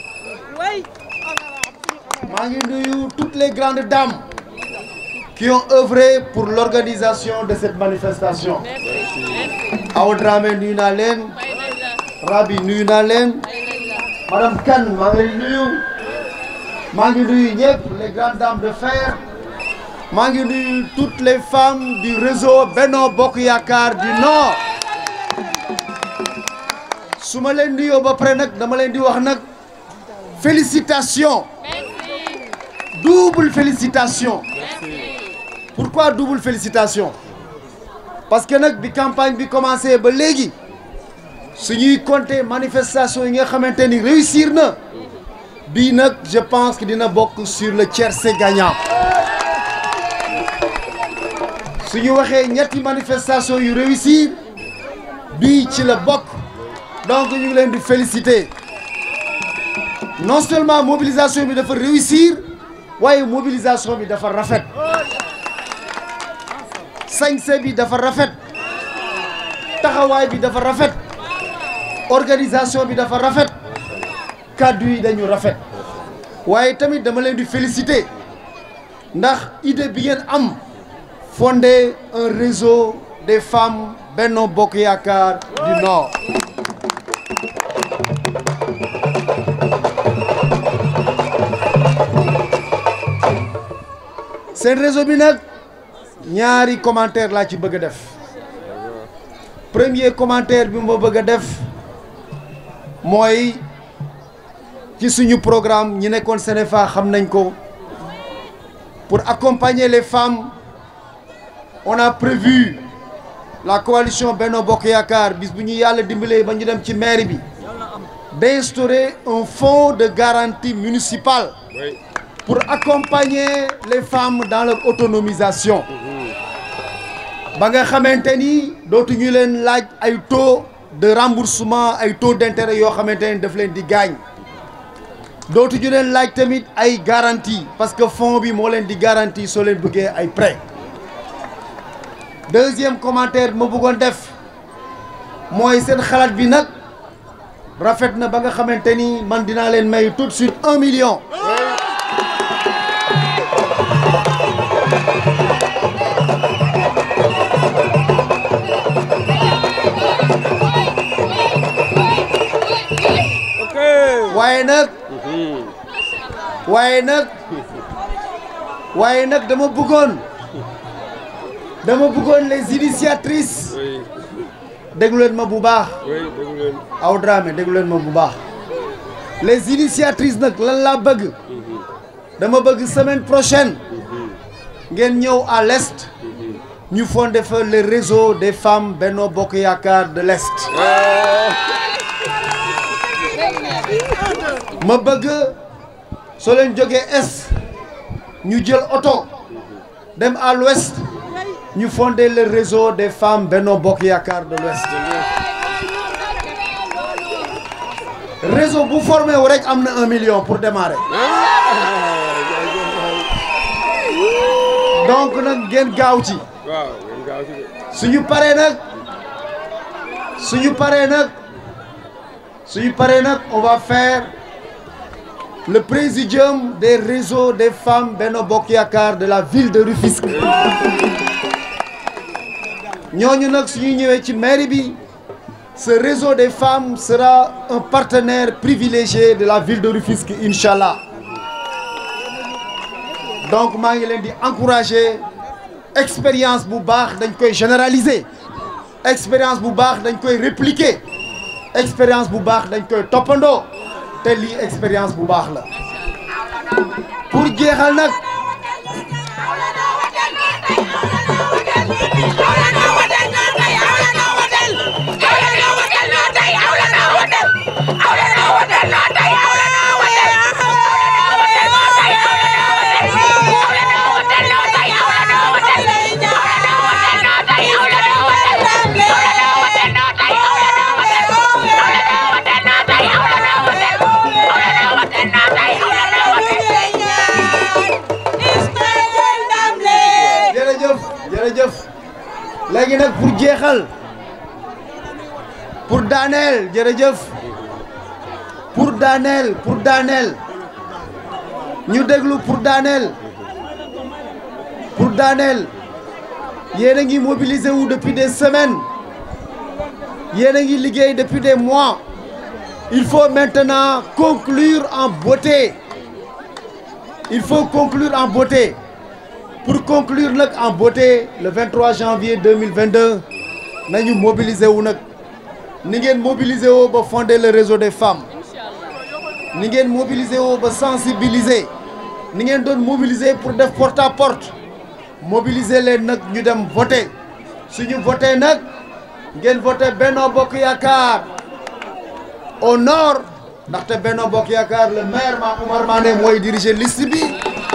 N: maa ngi nuyu toutes les grandes dames qui ont œuvré pour l'organisation de cette manifestation Awa Dramé nuyu naa leen Rabi nuyu naa leen madame Kane maa ngi lay nuyu maa ngi nuyu ñëpp les grandes dames de fer maa ngi nuyu toutes les femmes du réseau Benno Bokk Yaakaar du Nord su ma leen nuyoo ba pare nag dama leen di wax nag félicitations double félicitation pourquoi double félicitation parce que nag bi campagne bi commencé ba léegi suñuy compter manifestation yi nga xamante ni réussir na bii nag je pense que dina bokk sur le tiercé gagnant su ñu waxee ñetti manifestation yu réussir bii ci la bokk donc ñu ngi leen di féliciter non seulement mobilisation bi dafa réussir waaye mobilisation bi dafa rafet sañse bi dafa rafet taxawaay bi dafa rafet organisation bi dafa rafet kàddu yi dañu rafet waaye tamit dama leen di féliciter ndax idée bi ngeen am fonder un réseau des femmes Benno Bokk Yaakaar du Nord seen réseau bi nag ñaari commentaire laa ci bëgg a def premier commentaire bi ma bëgg a def mooy ci suñu programme ñi nekkoon Sénéfa xam nañ ko pour accompagner les femmes on a prévu la coalition Benno Bokk Yaakaar bis bu ñu yàlla dimbalee ba ñu dem ci mairie bi d'instaurer un fonds de garantie municipale pour accompagner les femmes dans leur autonomisation ba nga xamante ni dootuñu leen laaj ay taux de remboursement ay taux d'intérêt yoo xamante ni daf leen di gaañ dootuñu leen laaj tamit ay garantie parce que fonds bi moo leen di garantie soo leen bëggee ay prêt deuxième commentaire ma bëggoon def mooy seen xalaat bi nag rafet na ba nga xamante ni man dinaa leen may tout de suite un million waaye nag waaye nag waaye nag dama bëggoon dama bëggoon les initiatrices déglu leen ma bu baax aw Dramé déglu leen ma bu baax les initiatrices nag lan laa bëgg dama bëgg semaine prochaine ngeen ñëw à l'est ñu fondé fa le réseau des femmes Benno Bokk Yaakaar de l'est ma bëgg soo leen jógee est ñu jël oto dem à l'ouest ñu fondé le réseau des femmes Benno Bokk Yaakaar de l'ouest réseau bu formé wu rek am na un million pour démarrer donc nag ngeen gaaw ci suñu paree nag suñu paree nag suñu paree nag on va faire le présidium des réseaux des femmes Benno Bokk Yaakaar de la ville de Rufisque ñooñu nag suñu ñëwee ci mairie bi ce réseau des femmes sera un partenaire privilégié de la ville de Rufisque inchallah donc maa ngi leen di encourager expérience bu baax dañ koy généraliser expérience bu baax dañ koy répliquer expérience bu baax dañ koy toppandoo te lii expérience bu baax la pour jeexal nag jërëjëf jërëjëf léegi nag pour jeexal pour daaneel jërëjëf pour daaneel pour daaneel ñu déglu pour daaneel pour daaneel yéen a ngi mobilisé wu depuis des semaines yéen a ngi liggéey depuis des mois il faut maintenant conclure en beauté il faut conclure en beauté pour conclure nag en beauté le 23 janvier 2022 nañu mobiliser wu nag ni ngeen mobiliser woo ba fonder le réseau des femmes ni ngeen mobiliser woo ba sensibiliser ni ngeen doon mobiliser pour def porte à porte mobiliser leen nag ñu dem voter suñu voter nag ngeen voter Benno Bokk Yaakaar au nord ndaxte Benno Bokk Yaakaar le maire Ma Oumar Mané mooy diriger liste bi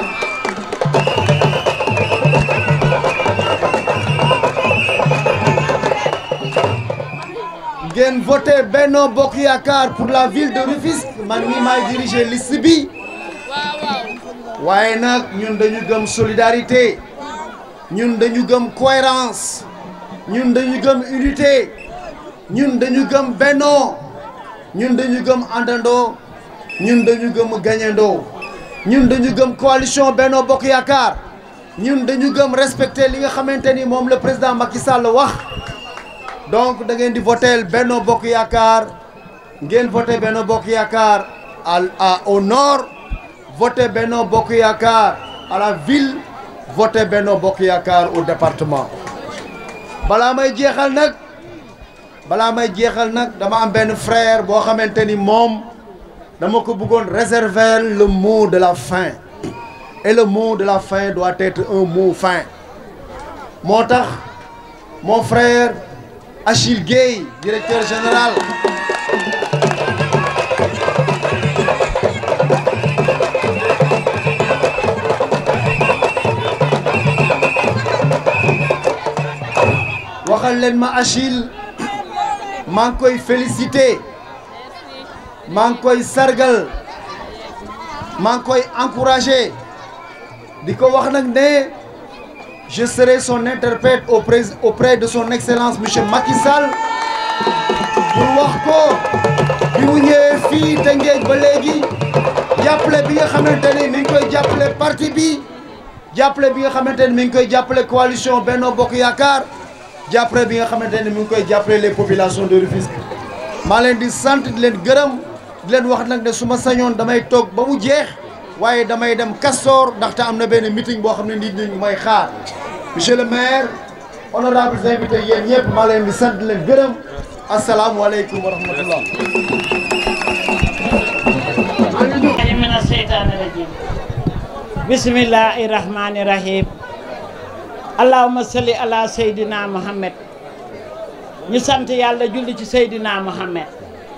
N: ngeen voté Benno Bokk Yaakaar pour la ville de Rufisque man mii maay diriger liste bi waaye nag ñun dañu gëm solidarité ñun dañu gëm cohérence ñun dañu gëm unité ñun dañu gëm bennoo ñun dañu gëm àndandoo ñun dañu gëm gagnandoo ñun dañu gëm coalition Benno Bokk Yaakaar ñun dañu gëm respecter li nga xamante ni moom le président Macky Sall wax donc da ngeen di voter Benno Bokk Yaakaar ngeen voter Benno Bokk Yaakaar à à au nord voter Benno Bokk Yaakaar à la ville voter Benno Bokk Yaakaar au département balaa may jeexal nag balaa may jeexal nag dama am benn frère boo xamante ni moom dama ko bëggoon réserver le mot de la fin et le mot de la fin doit être un mot fin moo tax mon frère Achille Gueye directeur général waxal leen ma Achille maa ngi koy féliciter maa ngi koy sargal maa ngi koy encourager di ko wax nag ne je serai son interprète auprès auprès de son excellence monsieur Macky Sall pour wax ko bi mu ñëwee fii Tëngéej ba léegi jàppale bi nga xamante ni mi ngi koy jàppale parti bi jàppale bi nga xamante ni mi ngi koy jàppale coalition Benno Bokk Yaakaar jàppale bi nga xamante ni mi ngi koy jàppale les populations de Rufisque maa leen di sant di leen gërëm di leen wax nag ne su ma sañoon damay toog ba mu jeex waaye damay dem Castor ndaxte am na benn meeting boo xam ne nit ñi may xaar monsieur le maire honorables invités yéen ñëpp maa leen di sant di leen gërëm asalaamualeykum wa rahmatullah
F: mina seytaani rajim bismillahi rahmani rahim allahumma salli ala seydina muhammad ñu sant yàlla julli ci seydina muhammad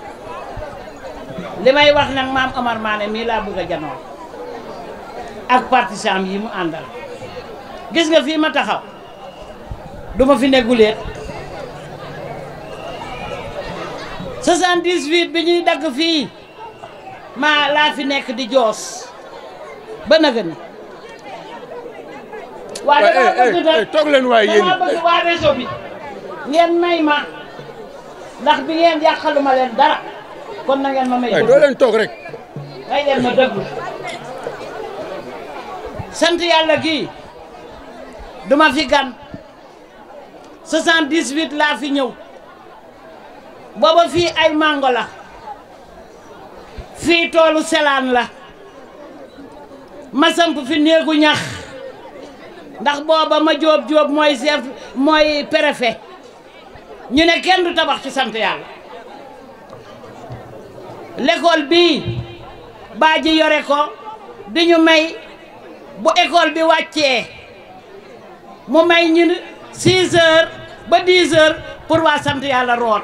F: li may wax nag maam Omar Mané mii laa bëgg a janoo ak partisan yi mu àndal gis nga fii ma taxaw duma fi neguleet 78 bi ñuy dagg fii maa laa fi nekk di joos ba naga ni waa dama bëgg nag
C: toog leen waaye yéen
F: dama bëgg waa réseau bi ngeen may ma ndax bi ngeen yàqaluma leen dara kon na ngeen ma may
C: doo leen toog rek
F: may leen ma dëggu sant yàlla gii duma fi gan 78 laa fi ñëw booba fii ay mango la fii toolu selaan la ma samp fi néegu ñax ndax booba ma jóob jóob mooy chef mooy préfet ñu ne kenn du tabax ci sant yàlla l'école bii baa ji yore ko di ñu may bu école bi wàccee mu may ñu 6 heures ba 10 heures pour waa sant yàlla root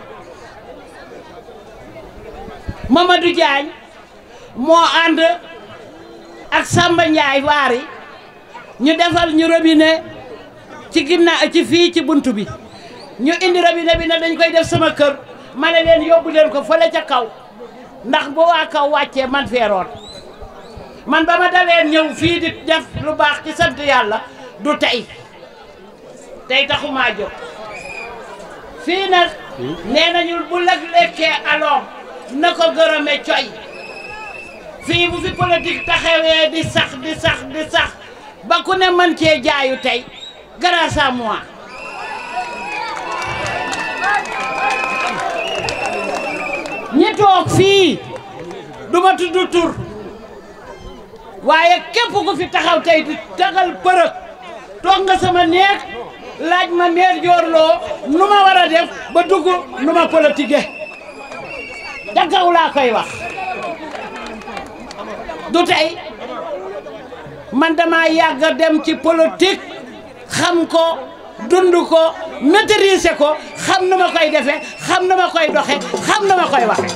F: Mamadou Diagne moo ànd ak Samba Ndiaye waari ñu defal ñu robinet ci ginnaaw ci fii ci bunt bi ñu indi robinet bi ne dañ koy def sama kër ma ne leen yóbbu leen ko fële ca kaw ndax bu waa kaw wàccee man feeroon man ba ma daleen ñëw fii di def lu baax ci sant yàlla du tey tey taxumaa jóg fii nag nee nañu bu lag lekkee aloom na ko gërëme coy fii bu fi politique taxawee di sax di sax di sax ba ku ne mën cee jaayu tey grâce à moi ñi toog fii du ma tudd tur waaye képp ku fi taxaw tey di tagal përëg toog nga sama néeg laaj ma meer joorloo nu ma war a def ba dugg nu ma politique ca kaw laa koy wax du tey man dama yàgg a dem ci politique xam ko dund ko maîtriser ko xam na ma koy defee xam na ma koy doxe xam na ma koy waxe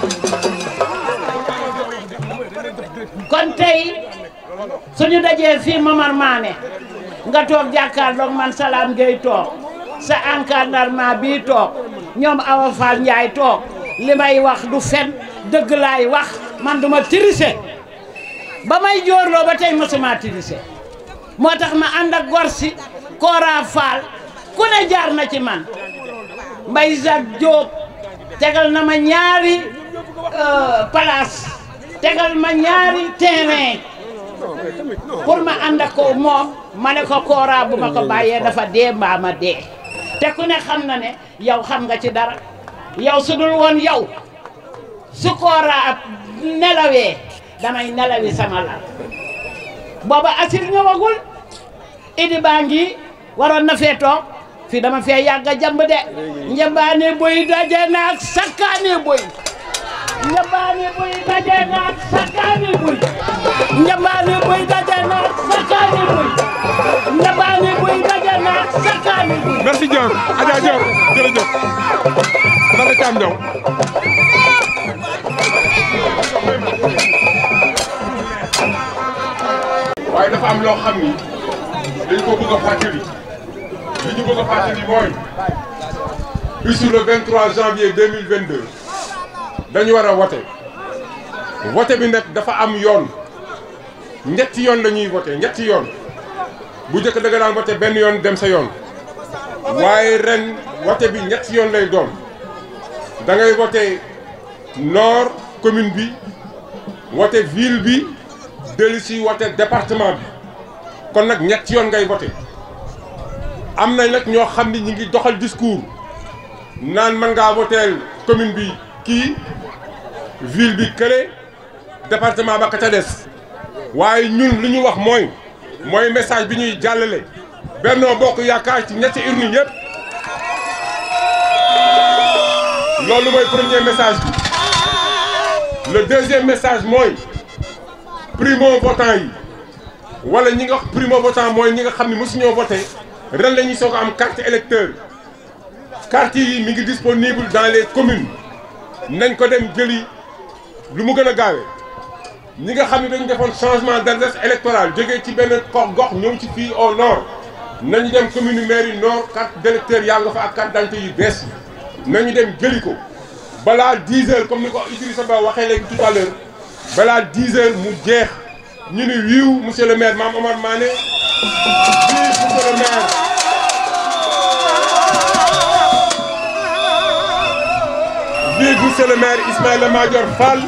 F: kon tey suñu dajee fii Momar Mané nga toog jàkkaarloog man Salam Gueye toog sa encadrement bii toog ñoom Awa Fall Ndiaye toog li may wax du fen dëgg laay wax man duma tirise ba may joorloo ba tey mosuma tirise moo tax ma ànd ak gor si Kora Fall ku ne jaar na ci man Mbay Jacques Diop tegal na ma ñaari place tegal ma ñaari terrain pour ma ànd ak ko moom ma ne ko Kora bu ma ko bàyyee dafa dee mbaa ma dee te ku ne xam na ne yow xam nga ci dara yow su dul woon yow su Kora nelawee damay nelawi sama lal booba asir ñëwagul idi baa ngi waroon na fee toog fii dama fee yàgg a jàmb de njambaane boy daje naak sakkaane boy
M: njambaani buy daje naat sakkaani buy njambaani buy daje naat sakkaani buy njambaani buy daje naat sakkaani buy
B: merci Dior Adja Dior jërëjëf Nana Thiam Diaw waaye dafa am loo xam ni dañ ko bëgg a fàttali li ñu bëgg a fàttali mooy bisu le 23 janvier 2022 dañu war a wote wote bi nag dafa am yoon ñetti yoon la ñuy wote ñetti yoon bu njëkk da nga daan wote benn yoon dem sa yoon waaye ren wote bi ñetti yoon lay doon da ngay wote nord commune bi wote ville bi dellu si wote département bi kon nag ñetti yoon ngay wote am na nag ñoo xam ni ñi ngi doxal discours naan mën ngaa woteel commune bi kii ville bi kële département ba ka ca des waaye ñun li ñu wax mooy mooy message bi ñuy jàllale Benno Bokk Yaakaar ci ñetti urne yëpp loolu mooy premier message bi le deuxième message mooy primo votant yi wala ñi nga wax primo votant mooy ñi nga xam ne mosuñoo voté ren la ñuy soog a am carte électeur carte yi mi ngi disponible dans les communes nañ ko dem jëli lu mu gën a gaawee ñi nga xam ne dañu defoon changement d'adresse électorale jógee ci benn gox gox ñëw ci fii au nord nañu dem commune mairie nord carte d'électeur yaa nga fa ak carte d'identité yu bees yi nañu dem jëli ko balaa 10 heures comme ni ko Idrissa Ba waxee léegi tout à l'heure balaa 10 heures mu jeex ñu ni wiiw monsieur le maire Mame Omar Mané wiiw monsieur le maire vive monsieur le maire Ismaïla Madior Fall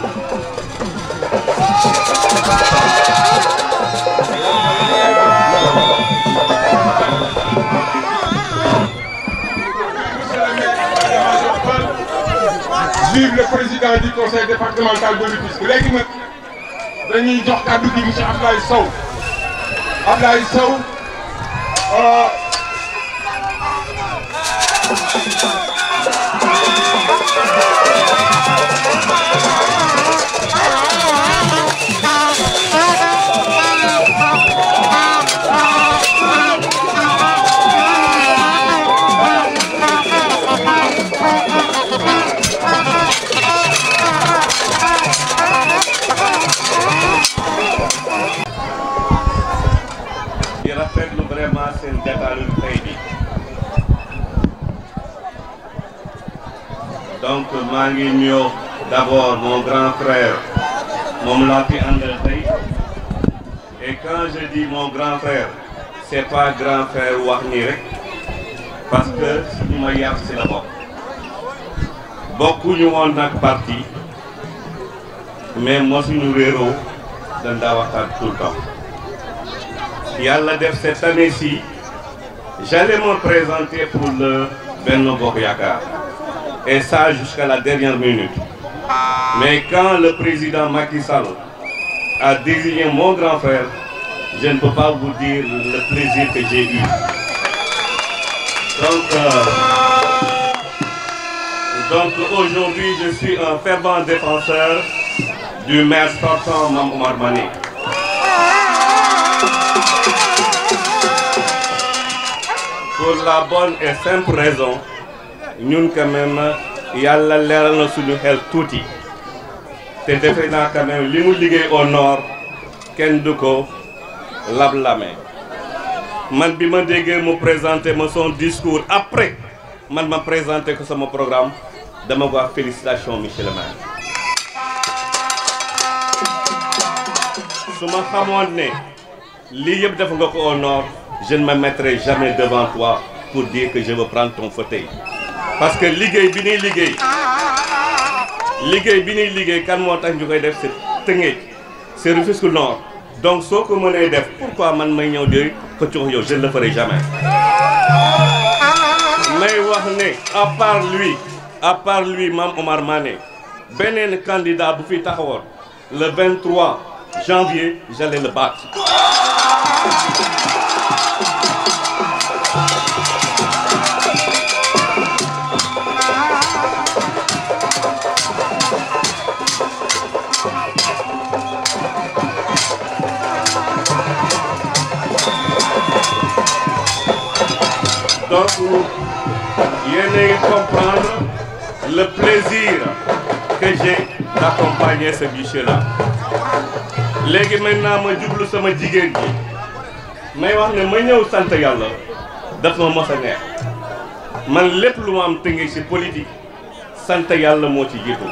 B: vive le président du conseil départemental de Rufisque léegi nag dañuy jox kàddu gi monsieur Ablaye Sow Ablaye Sow
O: di rafetlu vraiment seen jataayu tey bi donc maa ngi nuyoo d'abord mon grand frère moom laa fi àndal tey et quand je dis mon grand frère c'est pas grand frère wax nii rek parce que suñu ma yar si la bokk bokkuñu woon nag parti mais mosuñu réeroo dañ daa waxtaan tout le temps Yàlla def cette année-ci j'allais me présenter pour le Benno Bokk Yakaar et ça jusqu'à la dernière minute mais quand le président Macky Sall a désigné mon grand frère je ne peux pas vous dire le plaisir que j'ai eu donc euh, donc aujourd'hui je suis un fervent défenseur du maire sortant Mame Omar Mané pour la bonne et simple raison ñun quand même yàlla leeral na suñu xel tuuti te defe naa quand même li mu liggéey au nord kenn du ko lab-lame man bi ma déggee mu présenté ma son discours après man ma présenté ko sama programme dama ko wax félicitation monsieur le maire su ma xamoon ne lii yëpp def nga ko au nord je ne me mettrai jamais devant toi pour dire que je veux prendre ton fauteuil parce que liggéey bi ñuy liggéey liggéey bi ñuy liggéey kan moo tax ñu koy def c'est Tëngéej c'est Rufisque Nord donc soo ko mënee def pourquoi man may ñëw di xëccoo yow je ne le ferai jamais may wax ne à part lui à part lui Mame Omar Mané beneen candidat bu fi taxawoon le 23 janvier j'allais le battre donc yéen a comprendre le plaisir que j'ai d'accompagner ce guichet-là léegi maintenant ma jublu sama jigéen ji may wax ne ma ñëw sant yàlla daf ma mos a neex man lépp lu ma am tënge ci politique sant yàlla moo ci jiitu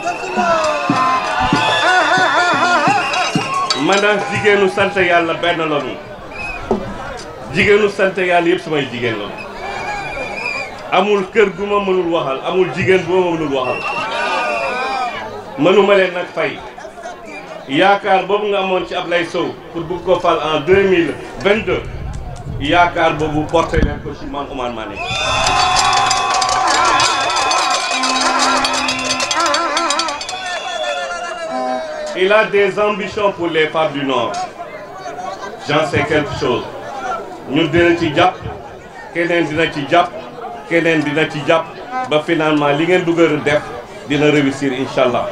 O: man daal jigéenu sant yàlla benn lañu jigéenu sant yàlla yëpp samay jigéen lañu amul kër gu ma mënul waxal amul jigéen bu ma mënul waxal mënuma leen nag fay yaakaar boobu nga amoon ci Ablaye Sow pour bëgg ko fal en 2022 yaakaar boobu porté leen ko ci man Oumar Mané il a des ambitions pour les femmes du Nord j'en sais quelque chose ñun dina ci jàpp keneen dina ci jàpp keneen dina ci jàpp ba finalement li ngeen bëgg a def dina réussir incha allah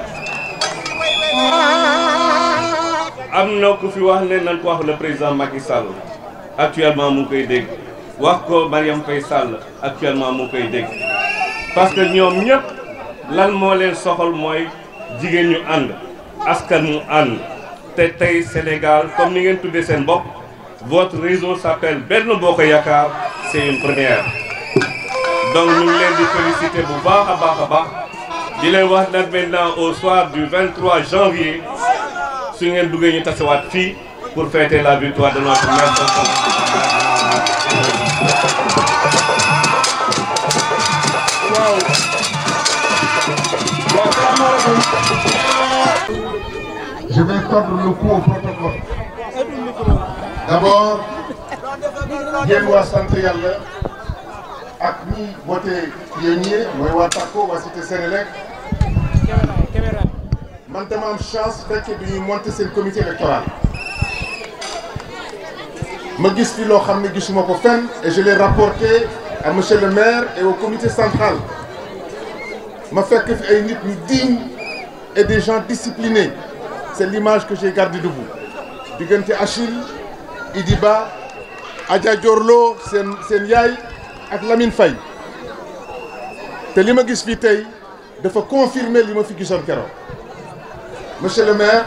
O: am na ku fi wax ne nañ ko wax le président Macky Sall actuellement mu ngi koy dégg wax ko Mariam Faye Sall actuellement mu ngi koy dégg parce que ñoom ñëpp lan moo leen soxal mooy jigéen ñu ànd askan mu ànd te tey Sénégal comme ni ngeen tuddee seen bopp votre réseau s'appelle Benno Bokk Yaakaar c'est une première donc ñu ngi leen di féliciter bu baax a baax a baax di leen wax nag maintenant au soir du 23 janvier su ngeen duggee ñu tasewaat fii pour fêter la victoire de notre maire
B: Je vais tordre le cou au protocole. D'abord, yéen waa sant yàlla ak ñi voté pionnier mooy waa Takko waa Cité Sénélec man dama am chance fekkee bi ñuy monter seen comité électoral ma gis fi loo xam ne gisuma ko fenn et je l'ai rapporté à monsieur le maire et au comité central ma fekk fi ay nit ñu dignes et des gens disciplinés c'est l'image que j'ai gardée de vous diggante Achille Idiba Adja Diorlo seen seen yaay ak Lamine Faye te li ma gis fii tey dafa confirmer li ma fi gisoon keroog monsieur le maire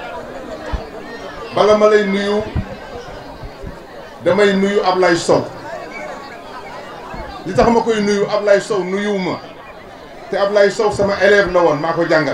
B: bala ma lay nuyu damay nuyu Ablaye Sow li tax ma koy nuyu Ablaye Sow nuyuwuma te Ablaye Sow sama élève la woon maa ko jàngal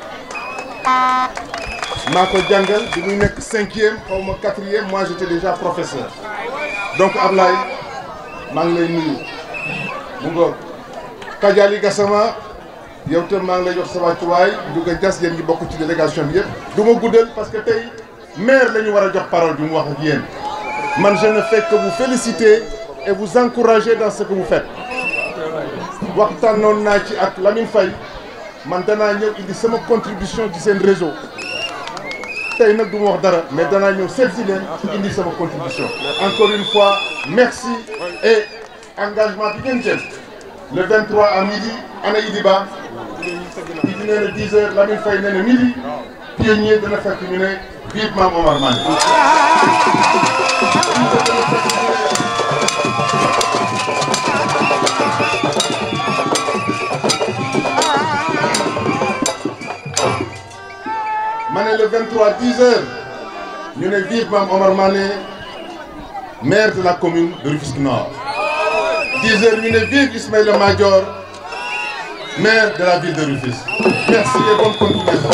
B: maa ko jàngal bi muy nekk cinquième xaw ma quatrième moi j'étais déjà professeur donc Ablaye maa ngi lay nuyu mu ngoog Kadiali Gassama yow tam maa ngi lay jox sa wàccuwaay Ndiouga Dias yéen ñi bokk ci délégation bi yëpp du ma guddal parce que tey maire la ñu war a jox parole bi mu wax ak yéen man je ne fais que vous féliciter et vous encourager dans ce que vous faites waxtaanoon naa ci ak Lamine Faye man danaa ñëw indi sama contribution ci seen réseau tey nag du ma wax dara mais danaa ñëw seet si leen indi sama contribution encore une fois merci et engagement bi ngeen jël le 23 à midi ana Idiba Idi nee na 10 heures Lamine Faye nee na midi pionnier dana fekk ñu ne biir Maam Omar Mané ma ne le 23 10 heures ñu ne vive Mame Omar Mané maire de la commune de Rufisque Nord 10 heures ñu ne vive Ismaïla Madior maire de la ville de Rufisque merci et bonne continuation.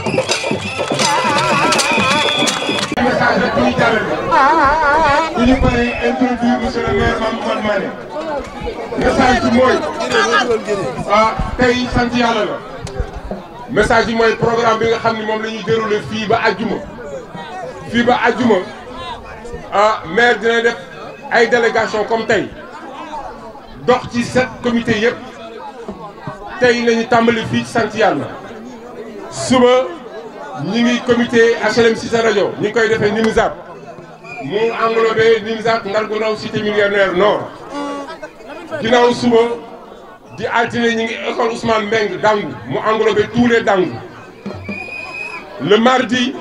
P: message rek ñuy jàllale bu ñu paree introduire monsieur le maire Mame Omar Mané message bi mooy ah tey sant yàlla la message bi mooy programme bi nga xam ni moom la ñuy déroulé fii ba àjjuma fii ba àjjuma ah maire dina def ay délégation comme tey dox ci sept comité yëpp tey la ñu tàmbali fii ci sant yàlla suba ñi ngi comité HLM Cissé rajo ñi ngi koy defee Nimizat mu englobé Nimizat Ndargou Ndaw cité millionnaire nord ginnaaw suba di altine ñi ngi école Ousmane Mbeng Dangu mu englobé tous les Dangu le mardi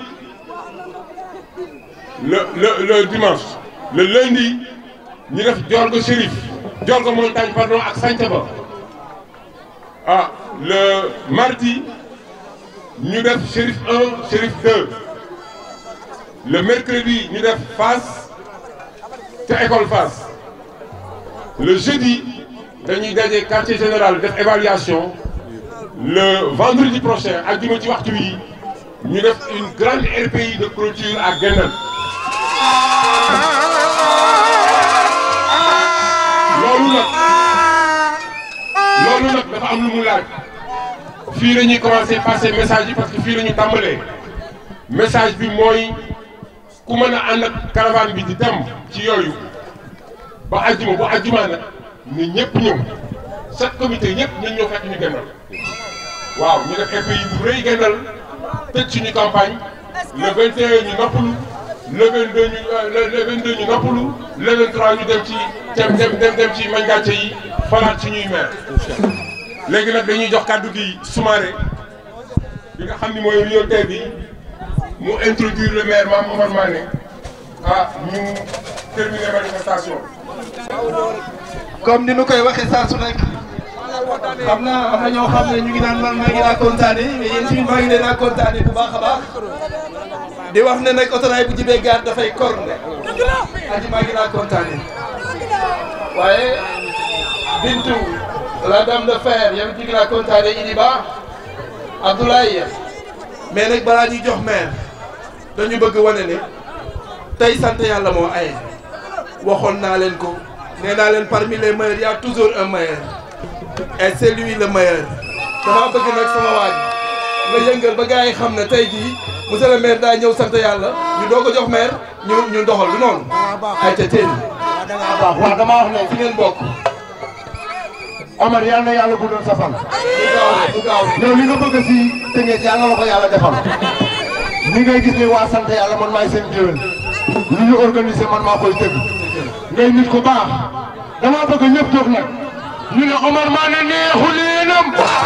P: le le le dimanche le lundi ñu def Diorgo Chérif Djorgo Montagne pardon ak Santhiaba ah le mardi ñu def Chérif 1 Chérif 2 le mercredi ñu def Fass ca école Fass le jeudi dañuy daje quartier général def évaluation le vendredi prochain àjjuma ci waxtu wi ñu def une grande RPI de clôture à Guendal loolu nag loolu nag dafa am lu mu laaj fii la ñuy commencé passer message yi parce que fii la ñu tàmbalee message bi mooy ku mën a ànd ak caravane bi di dem ci yooyu ba àjjuma bu àjjuma nag ni ñëpp ñëw chaque comité ñëpp ñu ñëw fekk ñu Guendal waaw ñu def RPI bu rëy Guendal tëj suñu campagne le 21 ñu noppalu le 22 ñu le 22 ñu noppalu le 23 ñu dem ci dem dem dem dem ci mañ gàcce yi falaat suñuy maire léegi nag dañuy jox kàddu gi Soumaré bi nga xam ni mooy prioritaire bi mu introduire le maire Mame Omar Mané ah ñu terminer manifestation
D: comme ni nu koy waxee saa su nekk xam naa am na ñoo xam ne ñu ngi naan man maa ngi naa kontaane mais yéen tamit maa ngi leen naa kontaane bu baax a baax di wax ne nag autorail bu jibee gaar dafay corne aji maa ngi naa kontaane waaye Bintu la dame de fer yow ñu ngi naa kontaane Idi Ba Abdoulaye mais nag balaa ñuy jox maire dañu bëgg wane ne tey sant yàlla moo aye waxoon naa leen ko nee naa leen parmi les meilleurs il y a toujours un meilleur et c'est lui le meilleur dama bëgg nag sama waaj nga yëngal ba gars yi xam ne tey jii monsieur le maire daa ñëw sant yàlla ñu doo ko jox maire ñu ñu doxal du noonu ay ca teen
B: waaw waaw dama wax ne
D: fi ngeen bokk
B: Omar yal na yàlla guddal sa fan.
D: du gaaw
B: yow li nga bëgg si Tëngéej yàlla la ko yàlla defal li ngay gis ni waa sant yàlla man maay seen géwél lu ñu organisé man maa koy tëgg ngay nit ku baax dama bëgg ñëpp jóg nag ñu ne Omar Mané neexu leenam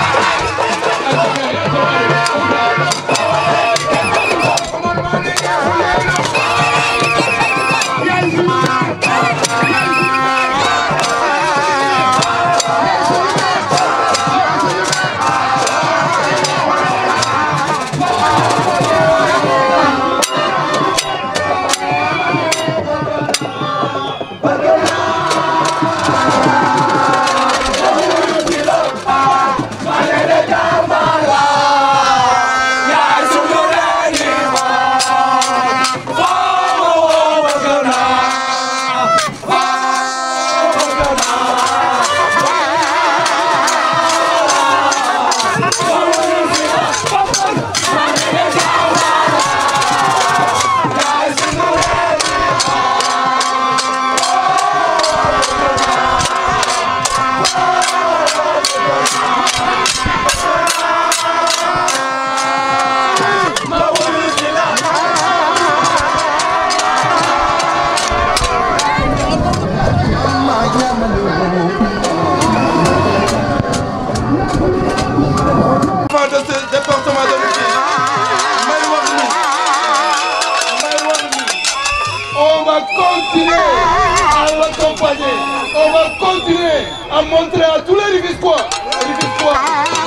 D: Enfant de ce département de Rufisque may wax ni may wax ni on va continuer à l'accompagner on va continuer à montrer à tous les Rufisquois Rufisquois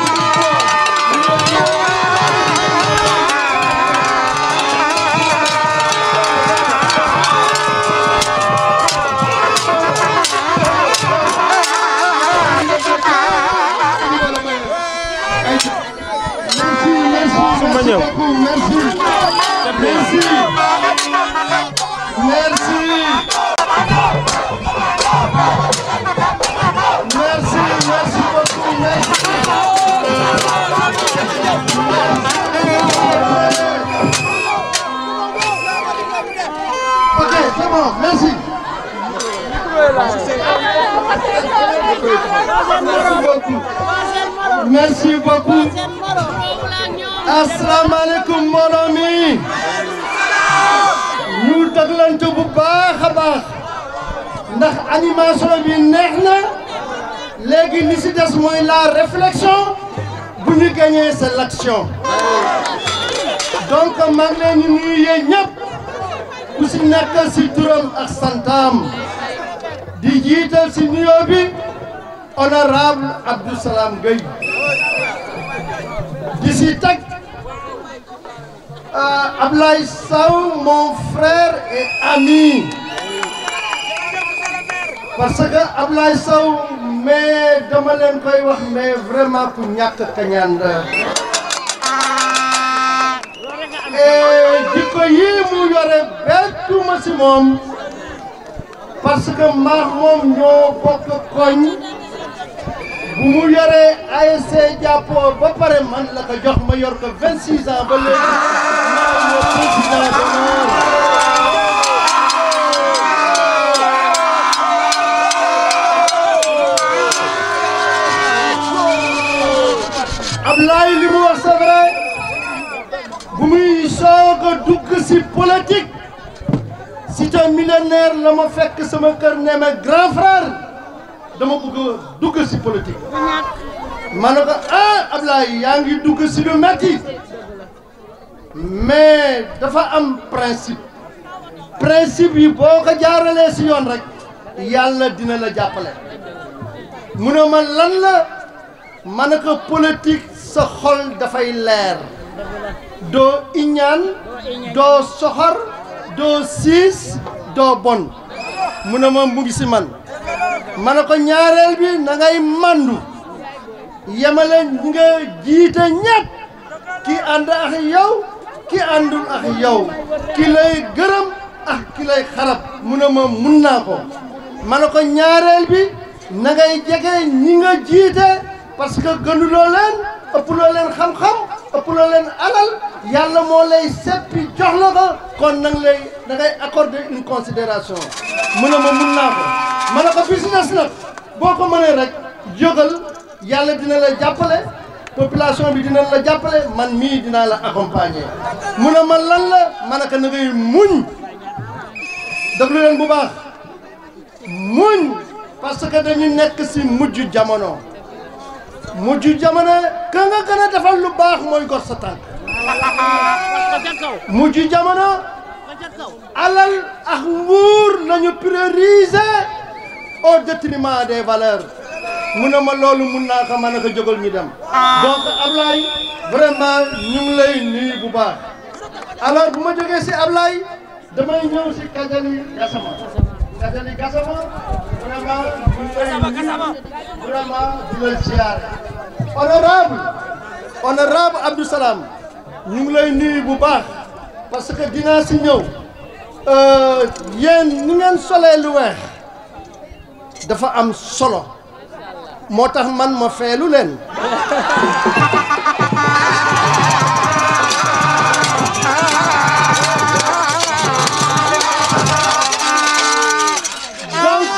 B: ma ñëw merci merci merci merci merci beaucoup merci ok c'est bon merci merci beaucoup asalaamaaleykum mbooloo mi ñu déglante bu baax a baax ndax animation bi neex na léegi li si des mooy la réflexion bu ñu gagné c'est l'action donc maa ngi leen di nuyu yéen ñëpp ku si nekk si turam ak santam di
N: di jiital si nuyoo bi honorable Abdou Salam Gueye di si teg Ablaye Sow mon frère et ami parce que Ablaye Sow mais dama leen koy wax mais vraiment ku ñàkk kañaan la et jikko yii mu yore bettuma si moom parce que maax moom ñoo bokk koñ bu mu yoree ASC jàppoo ba pare man la ko jox ma yor ko 26 ans ba léegi maa ngi président d'honneur Ablaye li mu wax c'est vrai bu muy soog a dugg si politique c'est un millionnaire la ma fekk sama kër ne ma grand frère dama bëgg a dugg si politique ma ne ko ah Ablaye yaa ngi dugg si lu metti mais dafa am principe principe yi boo ko jaaralee si yoon rek yàlla dina la jàppale mu ne ma lan la ma ne ko politique sa xol dafay leer doo iñaan doo soxor doo siis doo bon mu ne ma mu ngi si man ma ne ko ñaareel bi na ngay mandu yemale nga jiite ñett ki ànd ak yow ki àndul ak yow ki lay gërëm ak ki lay xarab mu ne ma mun naa ko ma ne ko ñaareel bi na ngay jege ñi nga jiite parce que gënuloo leen ëppuloo leen xam-xam ëppuloo leen alal yàlla moo lay seppi jox la ko kon nang lay da ngay accorder une considération mu ne ma mun naa ko ma ne ko business nag boo ko mënee rek jógal yàlla dina la jàppale population bi dina la jàppale man mii dinaa la accompagner mu ne ma lan la ma ne ko na ngay muñ déglu leen bu baax muñ parce que dañu nekk si mujj jamono mujj jamono ka nga gën a defal lu baax mooy gor sa tànk mujj jamono alal ak nguur lañu prioriser au détriment des valeurs mu ne ma loolu mun naa ko mën a ko jógal ñu dem donc Ablaye vraiment ñu ngi lay nuyu bu baax alors bu ma jógee si Ablaye damay ñëw si Kajali Gassama Kajali Gassama vraiment ñu ngi lay nuyu vraiment di la ziar honorable honorable Abdou Salam ñu ngi lay nuyu bu baax parce que dinaa si ñëw yéen ni ngeen solee lu weex dafa am solo moo tax man ma feelu leen donc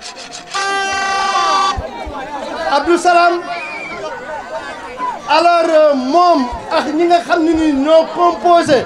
N: Abdou Salam alors moom ak ñi nga xam ne ni ñoo composé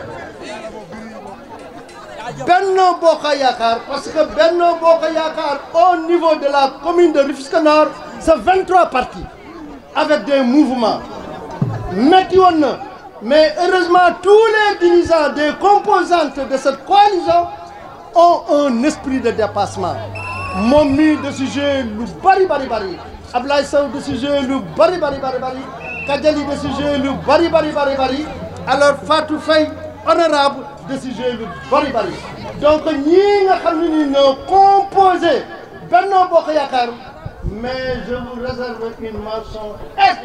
N: Benno Bokk Yaakaar parce que Benno Bokk Yaakaar au niveau de la commune de Rufisque Nord c'est 23 partis avec des mouvements metti woon na mais heureusement tous les dirigeants des composantes de cette coalition ont un esprit de dépassement moom mii de si jouer lu bari bari bari Ablaye Sow de si jouer lu bari bari bari bari Kajali de si jouer lu bari bari bari bari alors Fatou Faye honorable de si jouer lu bari bari donc ñii nga xam ne ni ñoo composé Benno Bokk Yaakaar mais je vous réserve une mention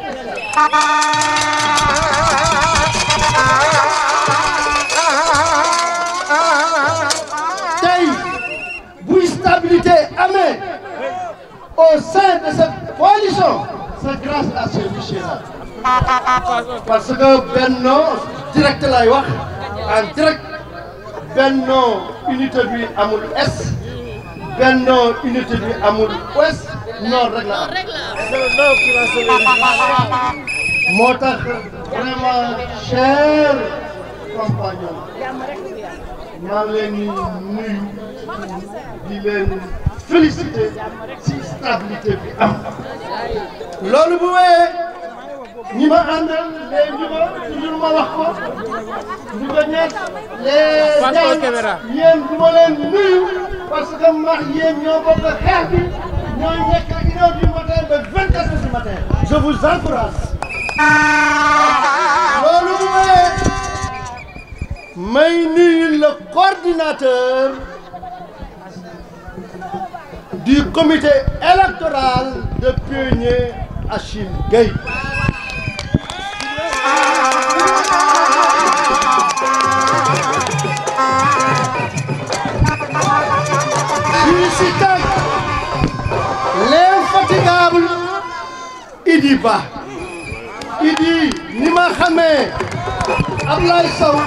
N: spéciale. tey bu stabilité amee au sein de cette coalition c'est grâce à ce monsieur-là parce que Benno direct lay wax en direct Benno unité bi amul est Benno unité bi amul ouest nord rek la am moo tax vraiment cher compagnon maa ngi leen di nuyu di leen féliciter ci stabilité bi am loolu bu wéyee ñi ma àndal les ñu ma toujours ma wax ko ñu ko ñett les jàng yéen du ma leen nuyu parce que max yéen ñoo bokk xeex bi ñoo nekk une heure du matin ba vingt quatre heures du matin je vous encourage loolu mooy may nuyu le coordinateur du comité électoral de Pionnier Achille Gueye Félicitons l'infatigable Idi Ba Idi ni ma xamee Ablaye Sow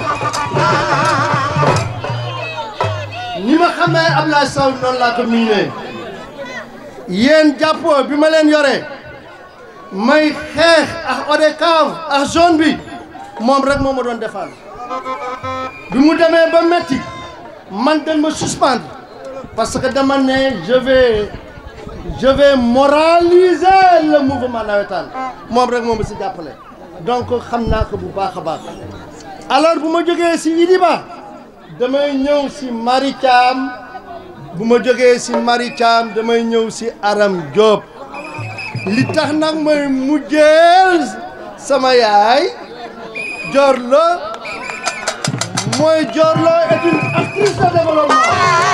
N: ni ma xamee Ablaye Sow noonu laa ko miinee yéen jàppoo bi ma leen yore may xeex ak ODCAV ak zone bi moom rek moo ma doon defal bi mu demee ba metti man dañ ma suspendre parce que dama ne je vais je vais moraliser le mouvement navétane moom rek moo ma si jàppale donc xam naa ko bu baax a baax alors bu ma jógee si Idi Ba damay ñëw si Mari Thiam bu ma jógee si Mari Thiam damay ñëw si Aram Diop li tax nag mooy mujjeel sama yaay Diorlo mooy Diorlo est une actrice de développement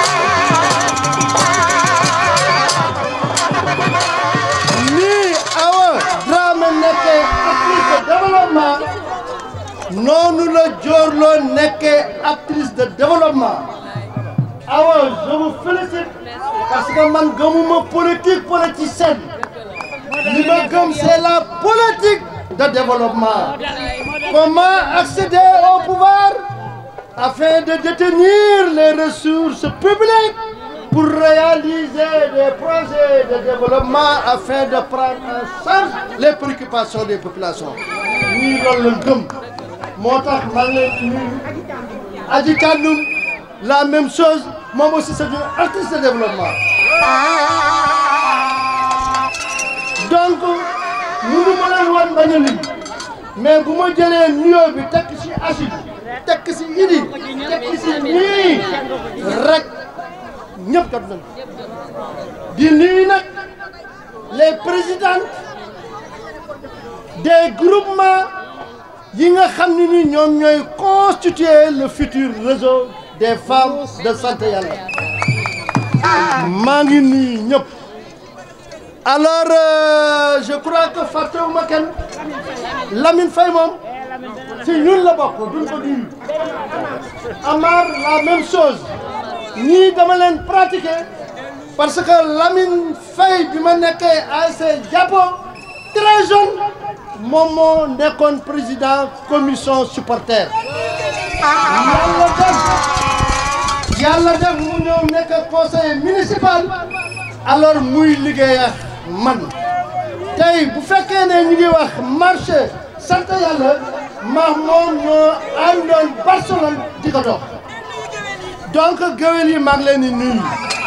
N: nii Awa Dramé nekkee actrice de développement noonu la Diorlo nekkee actrice de développement Awa je vous félicite parce que man gëmuma politique politicienne li ma gëm c'est la politique de développement comment accéder au pouvoir afin de détenir les ressources publiques pour réaliser des projets de développement afin de prendre en charge les préoccupations des populations ñii loolu la gëm moo tax maa ngi leen di nuyu Adji Kandoum la même chose moom aussi c'est une artiste de développement donc mënu ma leen wan bañ a lim mais bu ma jëlee nuyoo bi tekk ci Achille tekk ci Idi tekk ci ñii rek ñëpp jot nañ di nuyu nag les présidentes des groupements yi nga xam ne ni ñoom ñooy constituer le futur réseau des femmes de sant yàlla maa ngi nuyu ñëpp alors euh, je crois que fàttewuma kenn Lamine Faye moom si ñun la bokk duñ ko nuyu Amar la même chose ñii dama leen pratiquer parce que Lamine Faye bi ma nekkee ASC Jàppo très jeune moom moo nekkoon président commission supporter yàlla def yàlla def mu ñëw nekk conseiller municipal alors muy liggéey ak man tey bu fekkee ne ñu ngi wax marché sant yàlla ma moom ñoo àndoon Barcelone di ko dox donc géwél yi maa ngi leen di nuyu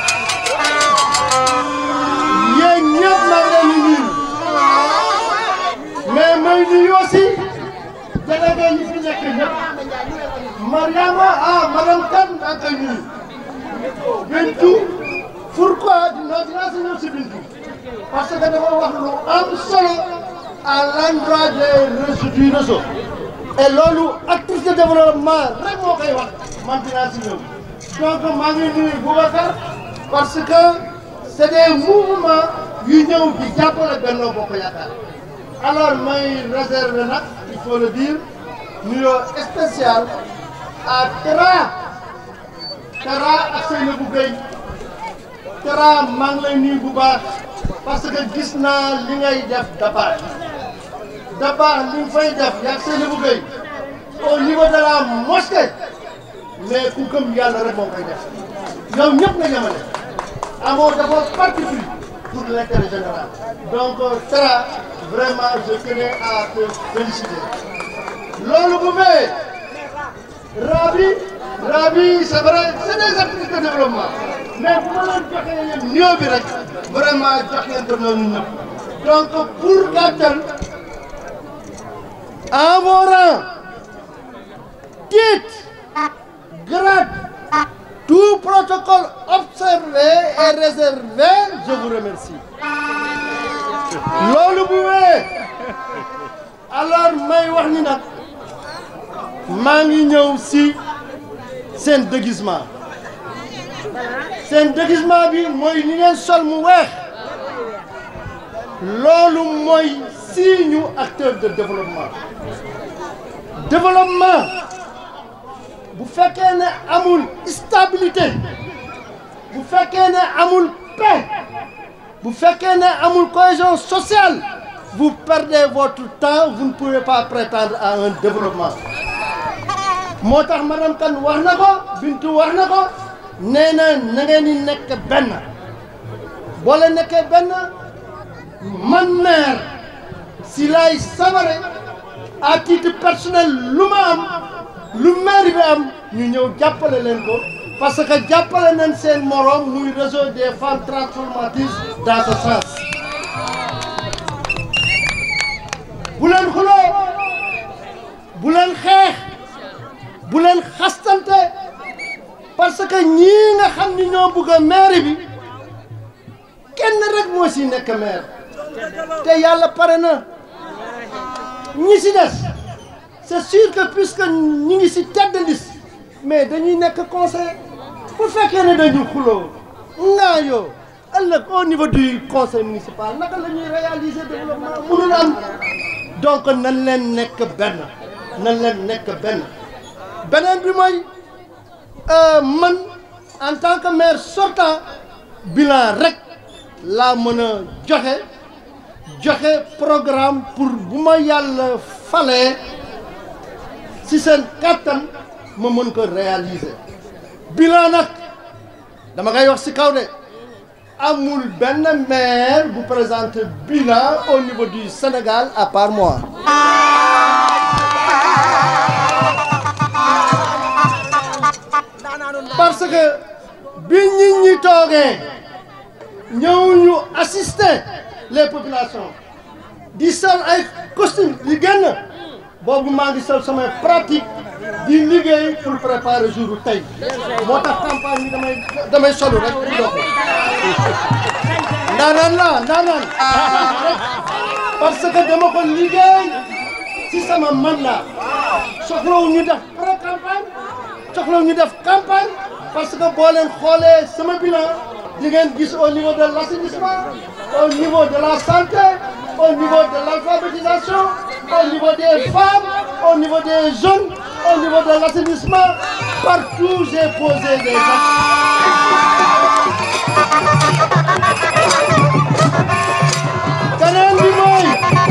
N: yéen ñëpp maa ngi leen di nuyu mais may nuyu aussi délégué yi fi nekk ñëpp Mariama ah madame Kane maa ngi koy nuyu Bintu pourquoi dinaa dinaa si ñëw si Bintu parce que dafa wax lu am solo à l'endroit des réseaux du réseau et loolu actrice de développement rek moo koy wax man dinaa si ñëw donc maa ngi nuyu Boubacar parce que c'est des mouvements yu ñëw di jàppale Benno Bokk Yaakaar alors may réserver nag il faut le dire nuyoo spécial à Tera Tera ak Seynabou Gueye Tera maa ngi lay nuyu bu baax parce que gis naa li ngay def dabaax dabaax li nga fay def yaa Seynabou Gueye au niveau de la mosquée mais ku gëm yàlla rek moo koy def yow ñëpp nga ñamale amoo dafa parti pris pour l'intérêt général donc Tera vraiment je tenais à te féliciter loolu bu fee Rabi Rabi c'est vrai c'est des activités de développement mais bu ma leen joxee yéen nuyoo bi rek vraiment jox ngeen ko noonu ñëpp donc pour gàttal en vos rangs titre grade tout protocole observé est réservé je vous remercie loolu bu wee alors may wax ni nag maa ngi ñëw si seen déguisement seen déguisement bi mooy li ngeen sol mu weex loolu mooy signe acteur de développement développement bu fekkee ne amul stabilité bu fekkee ne amul paix bu fekkee ne amul cohésion sociale vous perdez votre temps vous ne pouvez pas prétendre à un développement moo tax madame Kane wax na ko Bintu wax na ko nee na na ngeen di nekk benn boo leen nekkee benn man maire si lay sabare à titre personnel lu ma am lu maire bi am ñu ñëw jàppale leen ko parce que jàppale nañ seen morom muy réseau des femmes transformatrices dans ce sens bu leen xuloo bu leen xeex bu leen xastante parce que ñii nga xam ni ñoo bëgg a maire bi kenn rek moo si nekk maire te yàlla pare na ñi si des c'est sûr que puisque ñi ngi si tête de liste mais dañuy nekk conseil bu fekkee ne dañu xuloo ngaa yoo ëllëg au niveau du conseil municipal naka la ñuy réaliser développement mënul am donc nan leen nekk benn nan leen nekk benn beneen bi mooy man en tant que maire sortant bilan rek laa mën a joxe joxe programme pour bu ma yàlla falee si seen kàttan ma mën ko réaliser bilan nag dama koy wax si kaw de amul benn maire bu présenter bilan au niveau du Sénégal à part moi parce que bi nit ñi toogee ñëw ñu assister les populations di sol ay costume di génn boobu maa ngi sol samay pratique di liggéey pour préparer jour tey moo tax campagne bi damay damay solu rek pour dox ndaanaan la ndaanaan parce que dama ko liggéey ci sama mandat soxlawu ñu def pré campagne soxlawu ñu def campagne parce que boo leen xoolee sama bilan di ngeen gis au niveau de l'assainissement au niveau de la santé au niveau de l'alphabétisation au niveau des femmes au niveau des jeunes au niveau de l'assainissement partout j'ai posé des actes keneen bi mooy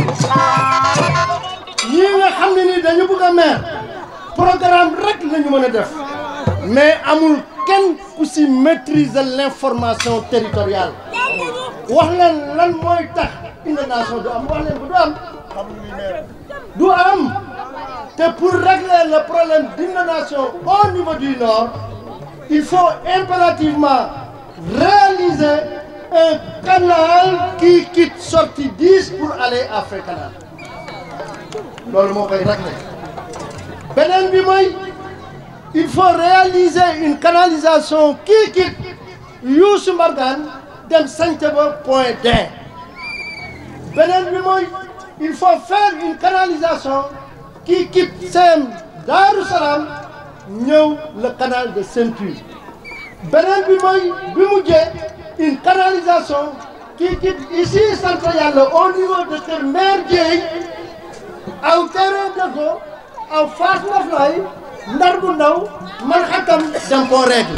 N: ñii nga xam ne ni dañu bëgg a maire programme rek la ñu mën a def mais amul kenn ku si maîtriser l'information territoriale wax leen lan mooy tax inondation du am wax leen ko du am du am te pour régler le problème d'inondation au niveau du nord il faut impérativement réaliser un canal qui quitte sortie 10 pour aller à Fécana loolu moo koy régler beneen bi mooy il faut réaliser une canalisation qui quitte Youssou Mbargane dem Santhiaba Point D beneen bi mooy il faut faire une canalisation qui quitte CEM Darou Salam ñëw le canal de Ceinture beneen bi mooy bi mujjee une canalisation qui quitte ici sant Yàlla au niveau de Kër Mère Dieye aw terrain de go aw Fass Ndoflaye ndar bu ndaw man xatam dem koo règle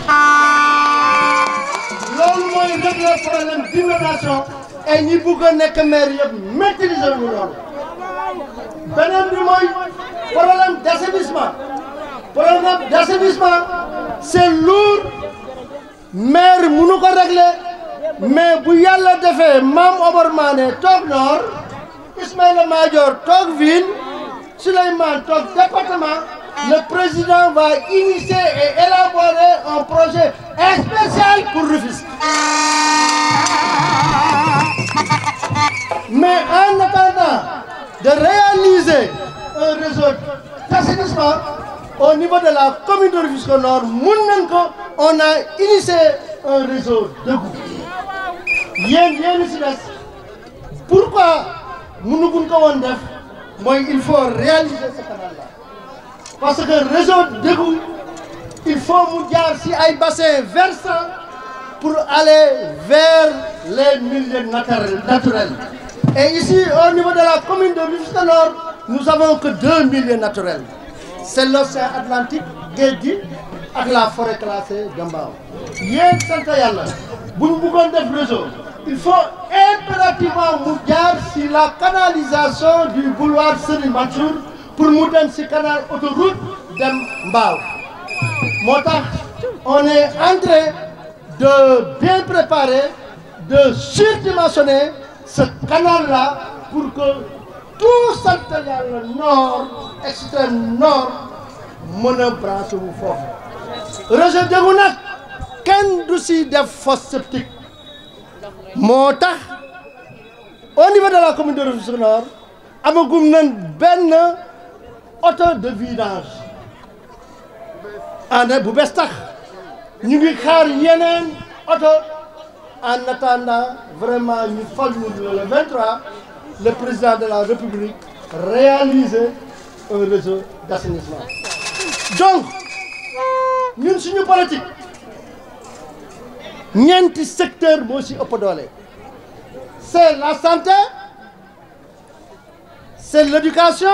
N: loolu mooy régler problème d'inondation et ñi bugg a nekk maire yëpp maîtriser ñu loolu beneen bi mooy problème d'assainissement problème d'assainissement c'est lourd maire mënu ko régler mais bu yàlla defee Mame Omar Mané toog nord Ismaïla Madior toog ville Souleymane toog département le président va initier et élaborer un projet spécial pour Rufisque. Mais en attendant de réaliser un réseau d'assainissement au niveau de la commune de Rufisque Nord, mun nañ ko on a initié un réseau debout yéen yéen si des pourquoi mënuguñ ko woon def mooy il faut réaliser ce canal là parce que réseau debout il faut mu jaar si ay bassins versants pour aller vers les milieux naturels naturels et ici au niveau de la commune de Rufisque Nord nous avons que deux milieux naturels c'est l'océan Atlantique géej gi ak la forêt classée de Mbao yéen sant yàlla bu ñu bëggoon def réseau il faut impérativement mu jaar si la canalisation du boulevard Serigne Mansour pour mu dem si canal autoroute dem Mbao moo tax on est en train de bien préparer de surdimensionner ce canal là pour que tout sant yàlla nord extrême nord mën a branché wu foofu réseau Dégou nag kenn du si def fosse septique moo tax au niveau de la commune de Rufisque Nord amagum nañ benn auto de vidange ane bu bees tax ñu ngi xaar yeneen auto en attendant vraiment ñu fal ñu le 23 le président de la République réaliser un réseau d'assainissement donc ñun suñu politique ñeenti secteur moo ci ëpp doole c'est la santé c'est l'éducation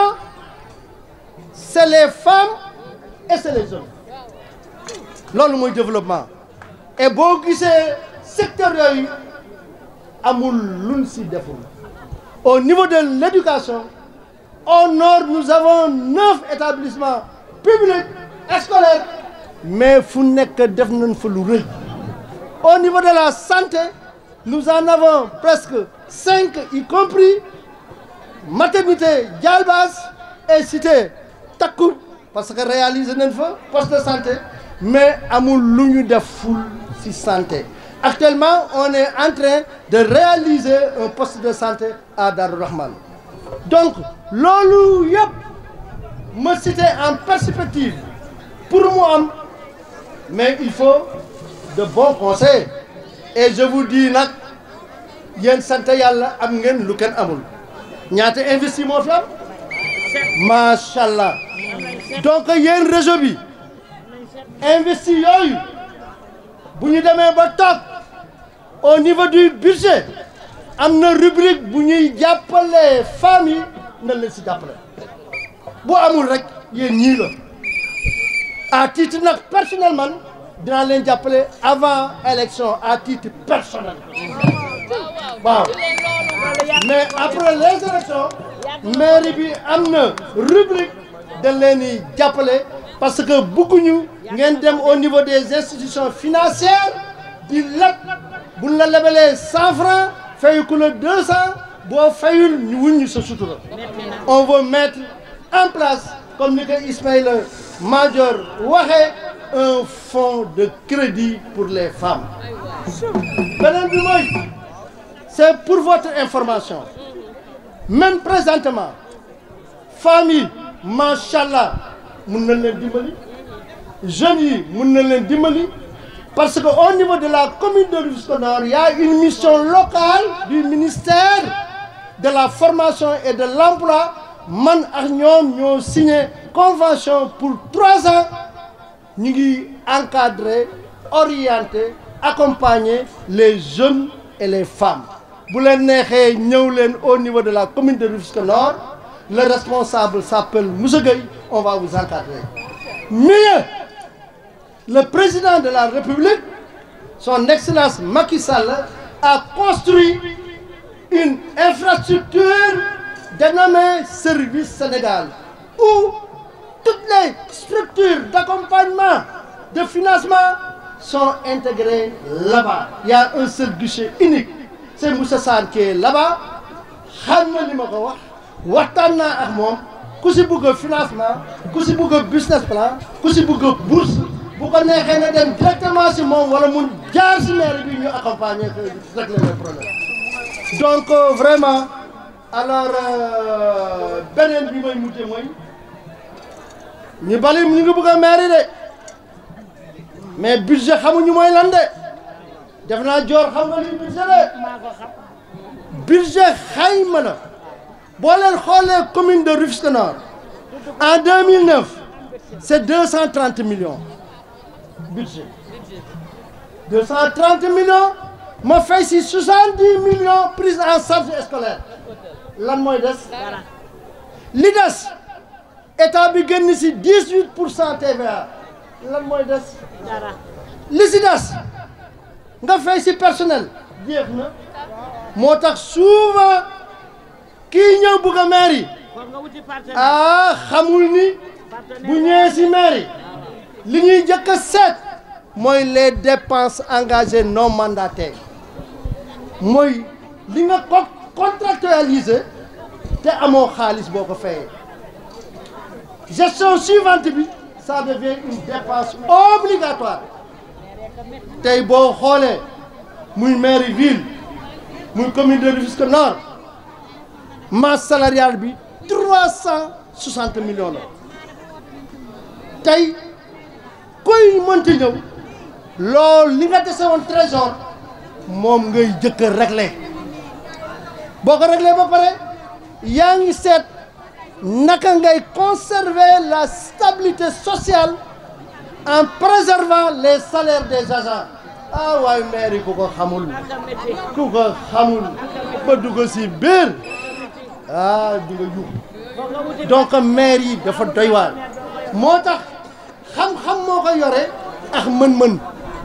N: c'est les femmes et c'est les hommes loolu mooy développement et boo gisee secteur yooyu amul luñ ci deful au niveau de l'éducation au nord nous avons neuf établissements publics scolaires mais fu nekk def nañ fa lu rëy au niveau de la santé nous en avons presque cinq y compris maternité Dialbas et cité Takku parce que réaliser nañ fa poste de santé mais amul lu ñu def ful ci santé actuellement on est en train de réaliser un poste de santé à Darou Rahman donc loolu yëpp ma cité en perspective pour mu am mais il faut de bons conseils et je vous dis nag yéen sant yàlla am ngeen lu kenn amul ñaata investi moo fi am macha allah donc yéen réseau bi investi yooyu bu ñu demee ba toog au niveau du budget am na rubrique bu ñuy jàppale femmes yi na leen si jàppale bu amul rek yéen ñii la à titre nag personnel man dinaa leen jàppale avant élection à titre personnel waaw mais après les élections mairie bi am na rubrique dañ leen di jàppale parce que bëgguñu ngeen dem au niveau des institutions financières di leb buñ la lebalee cent francs fayu ku la deux cent boo fayul ñu wuññu sa sutura on veut mettre en place comme ni ko Ismaïla Madior waxee un fonds de crédit pour les femmes beneen bi mooy c'est pour votre information même présentement femmes yi macha allah mun nañ leen dimbali jeunes yi mun nañ leen dimbali parce que au niveau de la commune de Rufisque Nord il y a une mission locale du ministère de la formation et de l'emploi man ak ñoom ñoo signé convention pour trois ans ñu ngi encadrer orienter accompagner les jeunes et les femmes bu leen neexee ñëw leen au niveau de la commune de Rufisque Nord le responsable s'appelle Moussa Gueye on va vous encadrer mieux le président de la République son excellence Macky Sall a construit une infrastructure dénommée Service Sénégal où toutes les structures d'accompagnement de financement sont intégrées là-bas il y a un seul guichet unique c'est Moussa Sane qui est là-bas xam na li ma ko wax waxtaan naa ak moom ku si bëgg financement ku si bëgg business plan ku si bëgg bourse bu ko neexee na dem directement si moom wala mun jaar si maire bi ñu accompagner que régler les problèmes donc euh, vraiment alors beneen bi may mujjee mooy ñu bali ñu ngi bëgg a maire de mais budget xamuñu mooy lan de def naa joor xam nga li budget la budget xayma la boo leen xoolee commune de Rufisque Nord en 2009 c'est 230 millions budget 230 millions ma fay si 70 millions prise en charge scolaire lan mooy des li des état bi génn si 18 pour cent TVA lan mooy des li si des nga fay si personnel jeex na moo tax souvent kii ñëw bugg a mairie ah xamul ni bu ñëwee si mairie li ñuy jëkk a seet mooy les dépenses engagées non mandataires mooy li nga ko contractualisé te amoo xaalis boo ko fayee gestion suivante bi ça devient une dépense obligatoire tey boo xoolee muy mairie ville muy commune de Rufisque Nord masse salariale bi trois cent soixante millions la tey koy mënti ñëw loolu li nga dese woon trésor moom ngay jëkk a réglé boo ko réglé ba pare yaa ngi seet naka ngay conserver la stabilité sociale en préservant les salaires des agents ah waaye maire yi ku ko xamul ku ko xamul ba dugg si biir ah di nga yuux donc maire yi dafa doy waar moo tax xam-xam moo ko yore ak mën-mën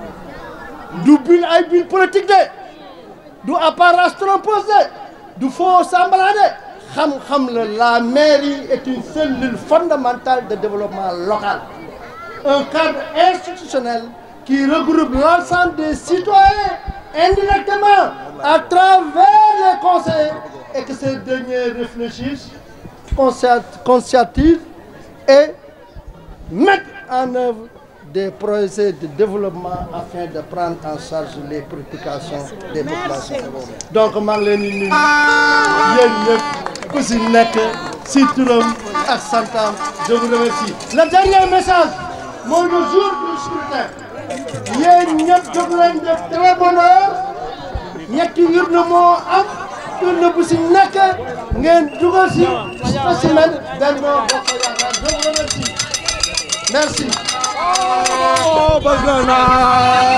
N: du bil ay bil politique de du apparence trompeuse de du faux semblant de xam-xam la la mairie est une cellule fondamentale de développement local un cadre institutionnel qui regroupe l'ensemble des citoyens indirectement à travers les conseils et que ces derniers réfléchissent, conscientisent et mettent en œuvre des projets de développement afin de prendre en charge les préoccupations des populations. Donc maa ngi leen di nuyu yéen ñëpp ku si nekk si turam ak santam je vous remercie. Le dernier message mooy le jour du scrutin yéen ñëpp jóg leen def très bonne heure ñetti urne moo am urne bu si nekk ngeen dugal si spécimen Benno Bokk Yaakaar je vous remercie merci.
K: Oh, bëgg naa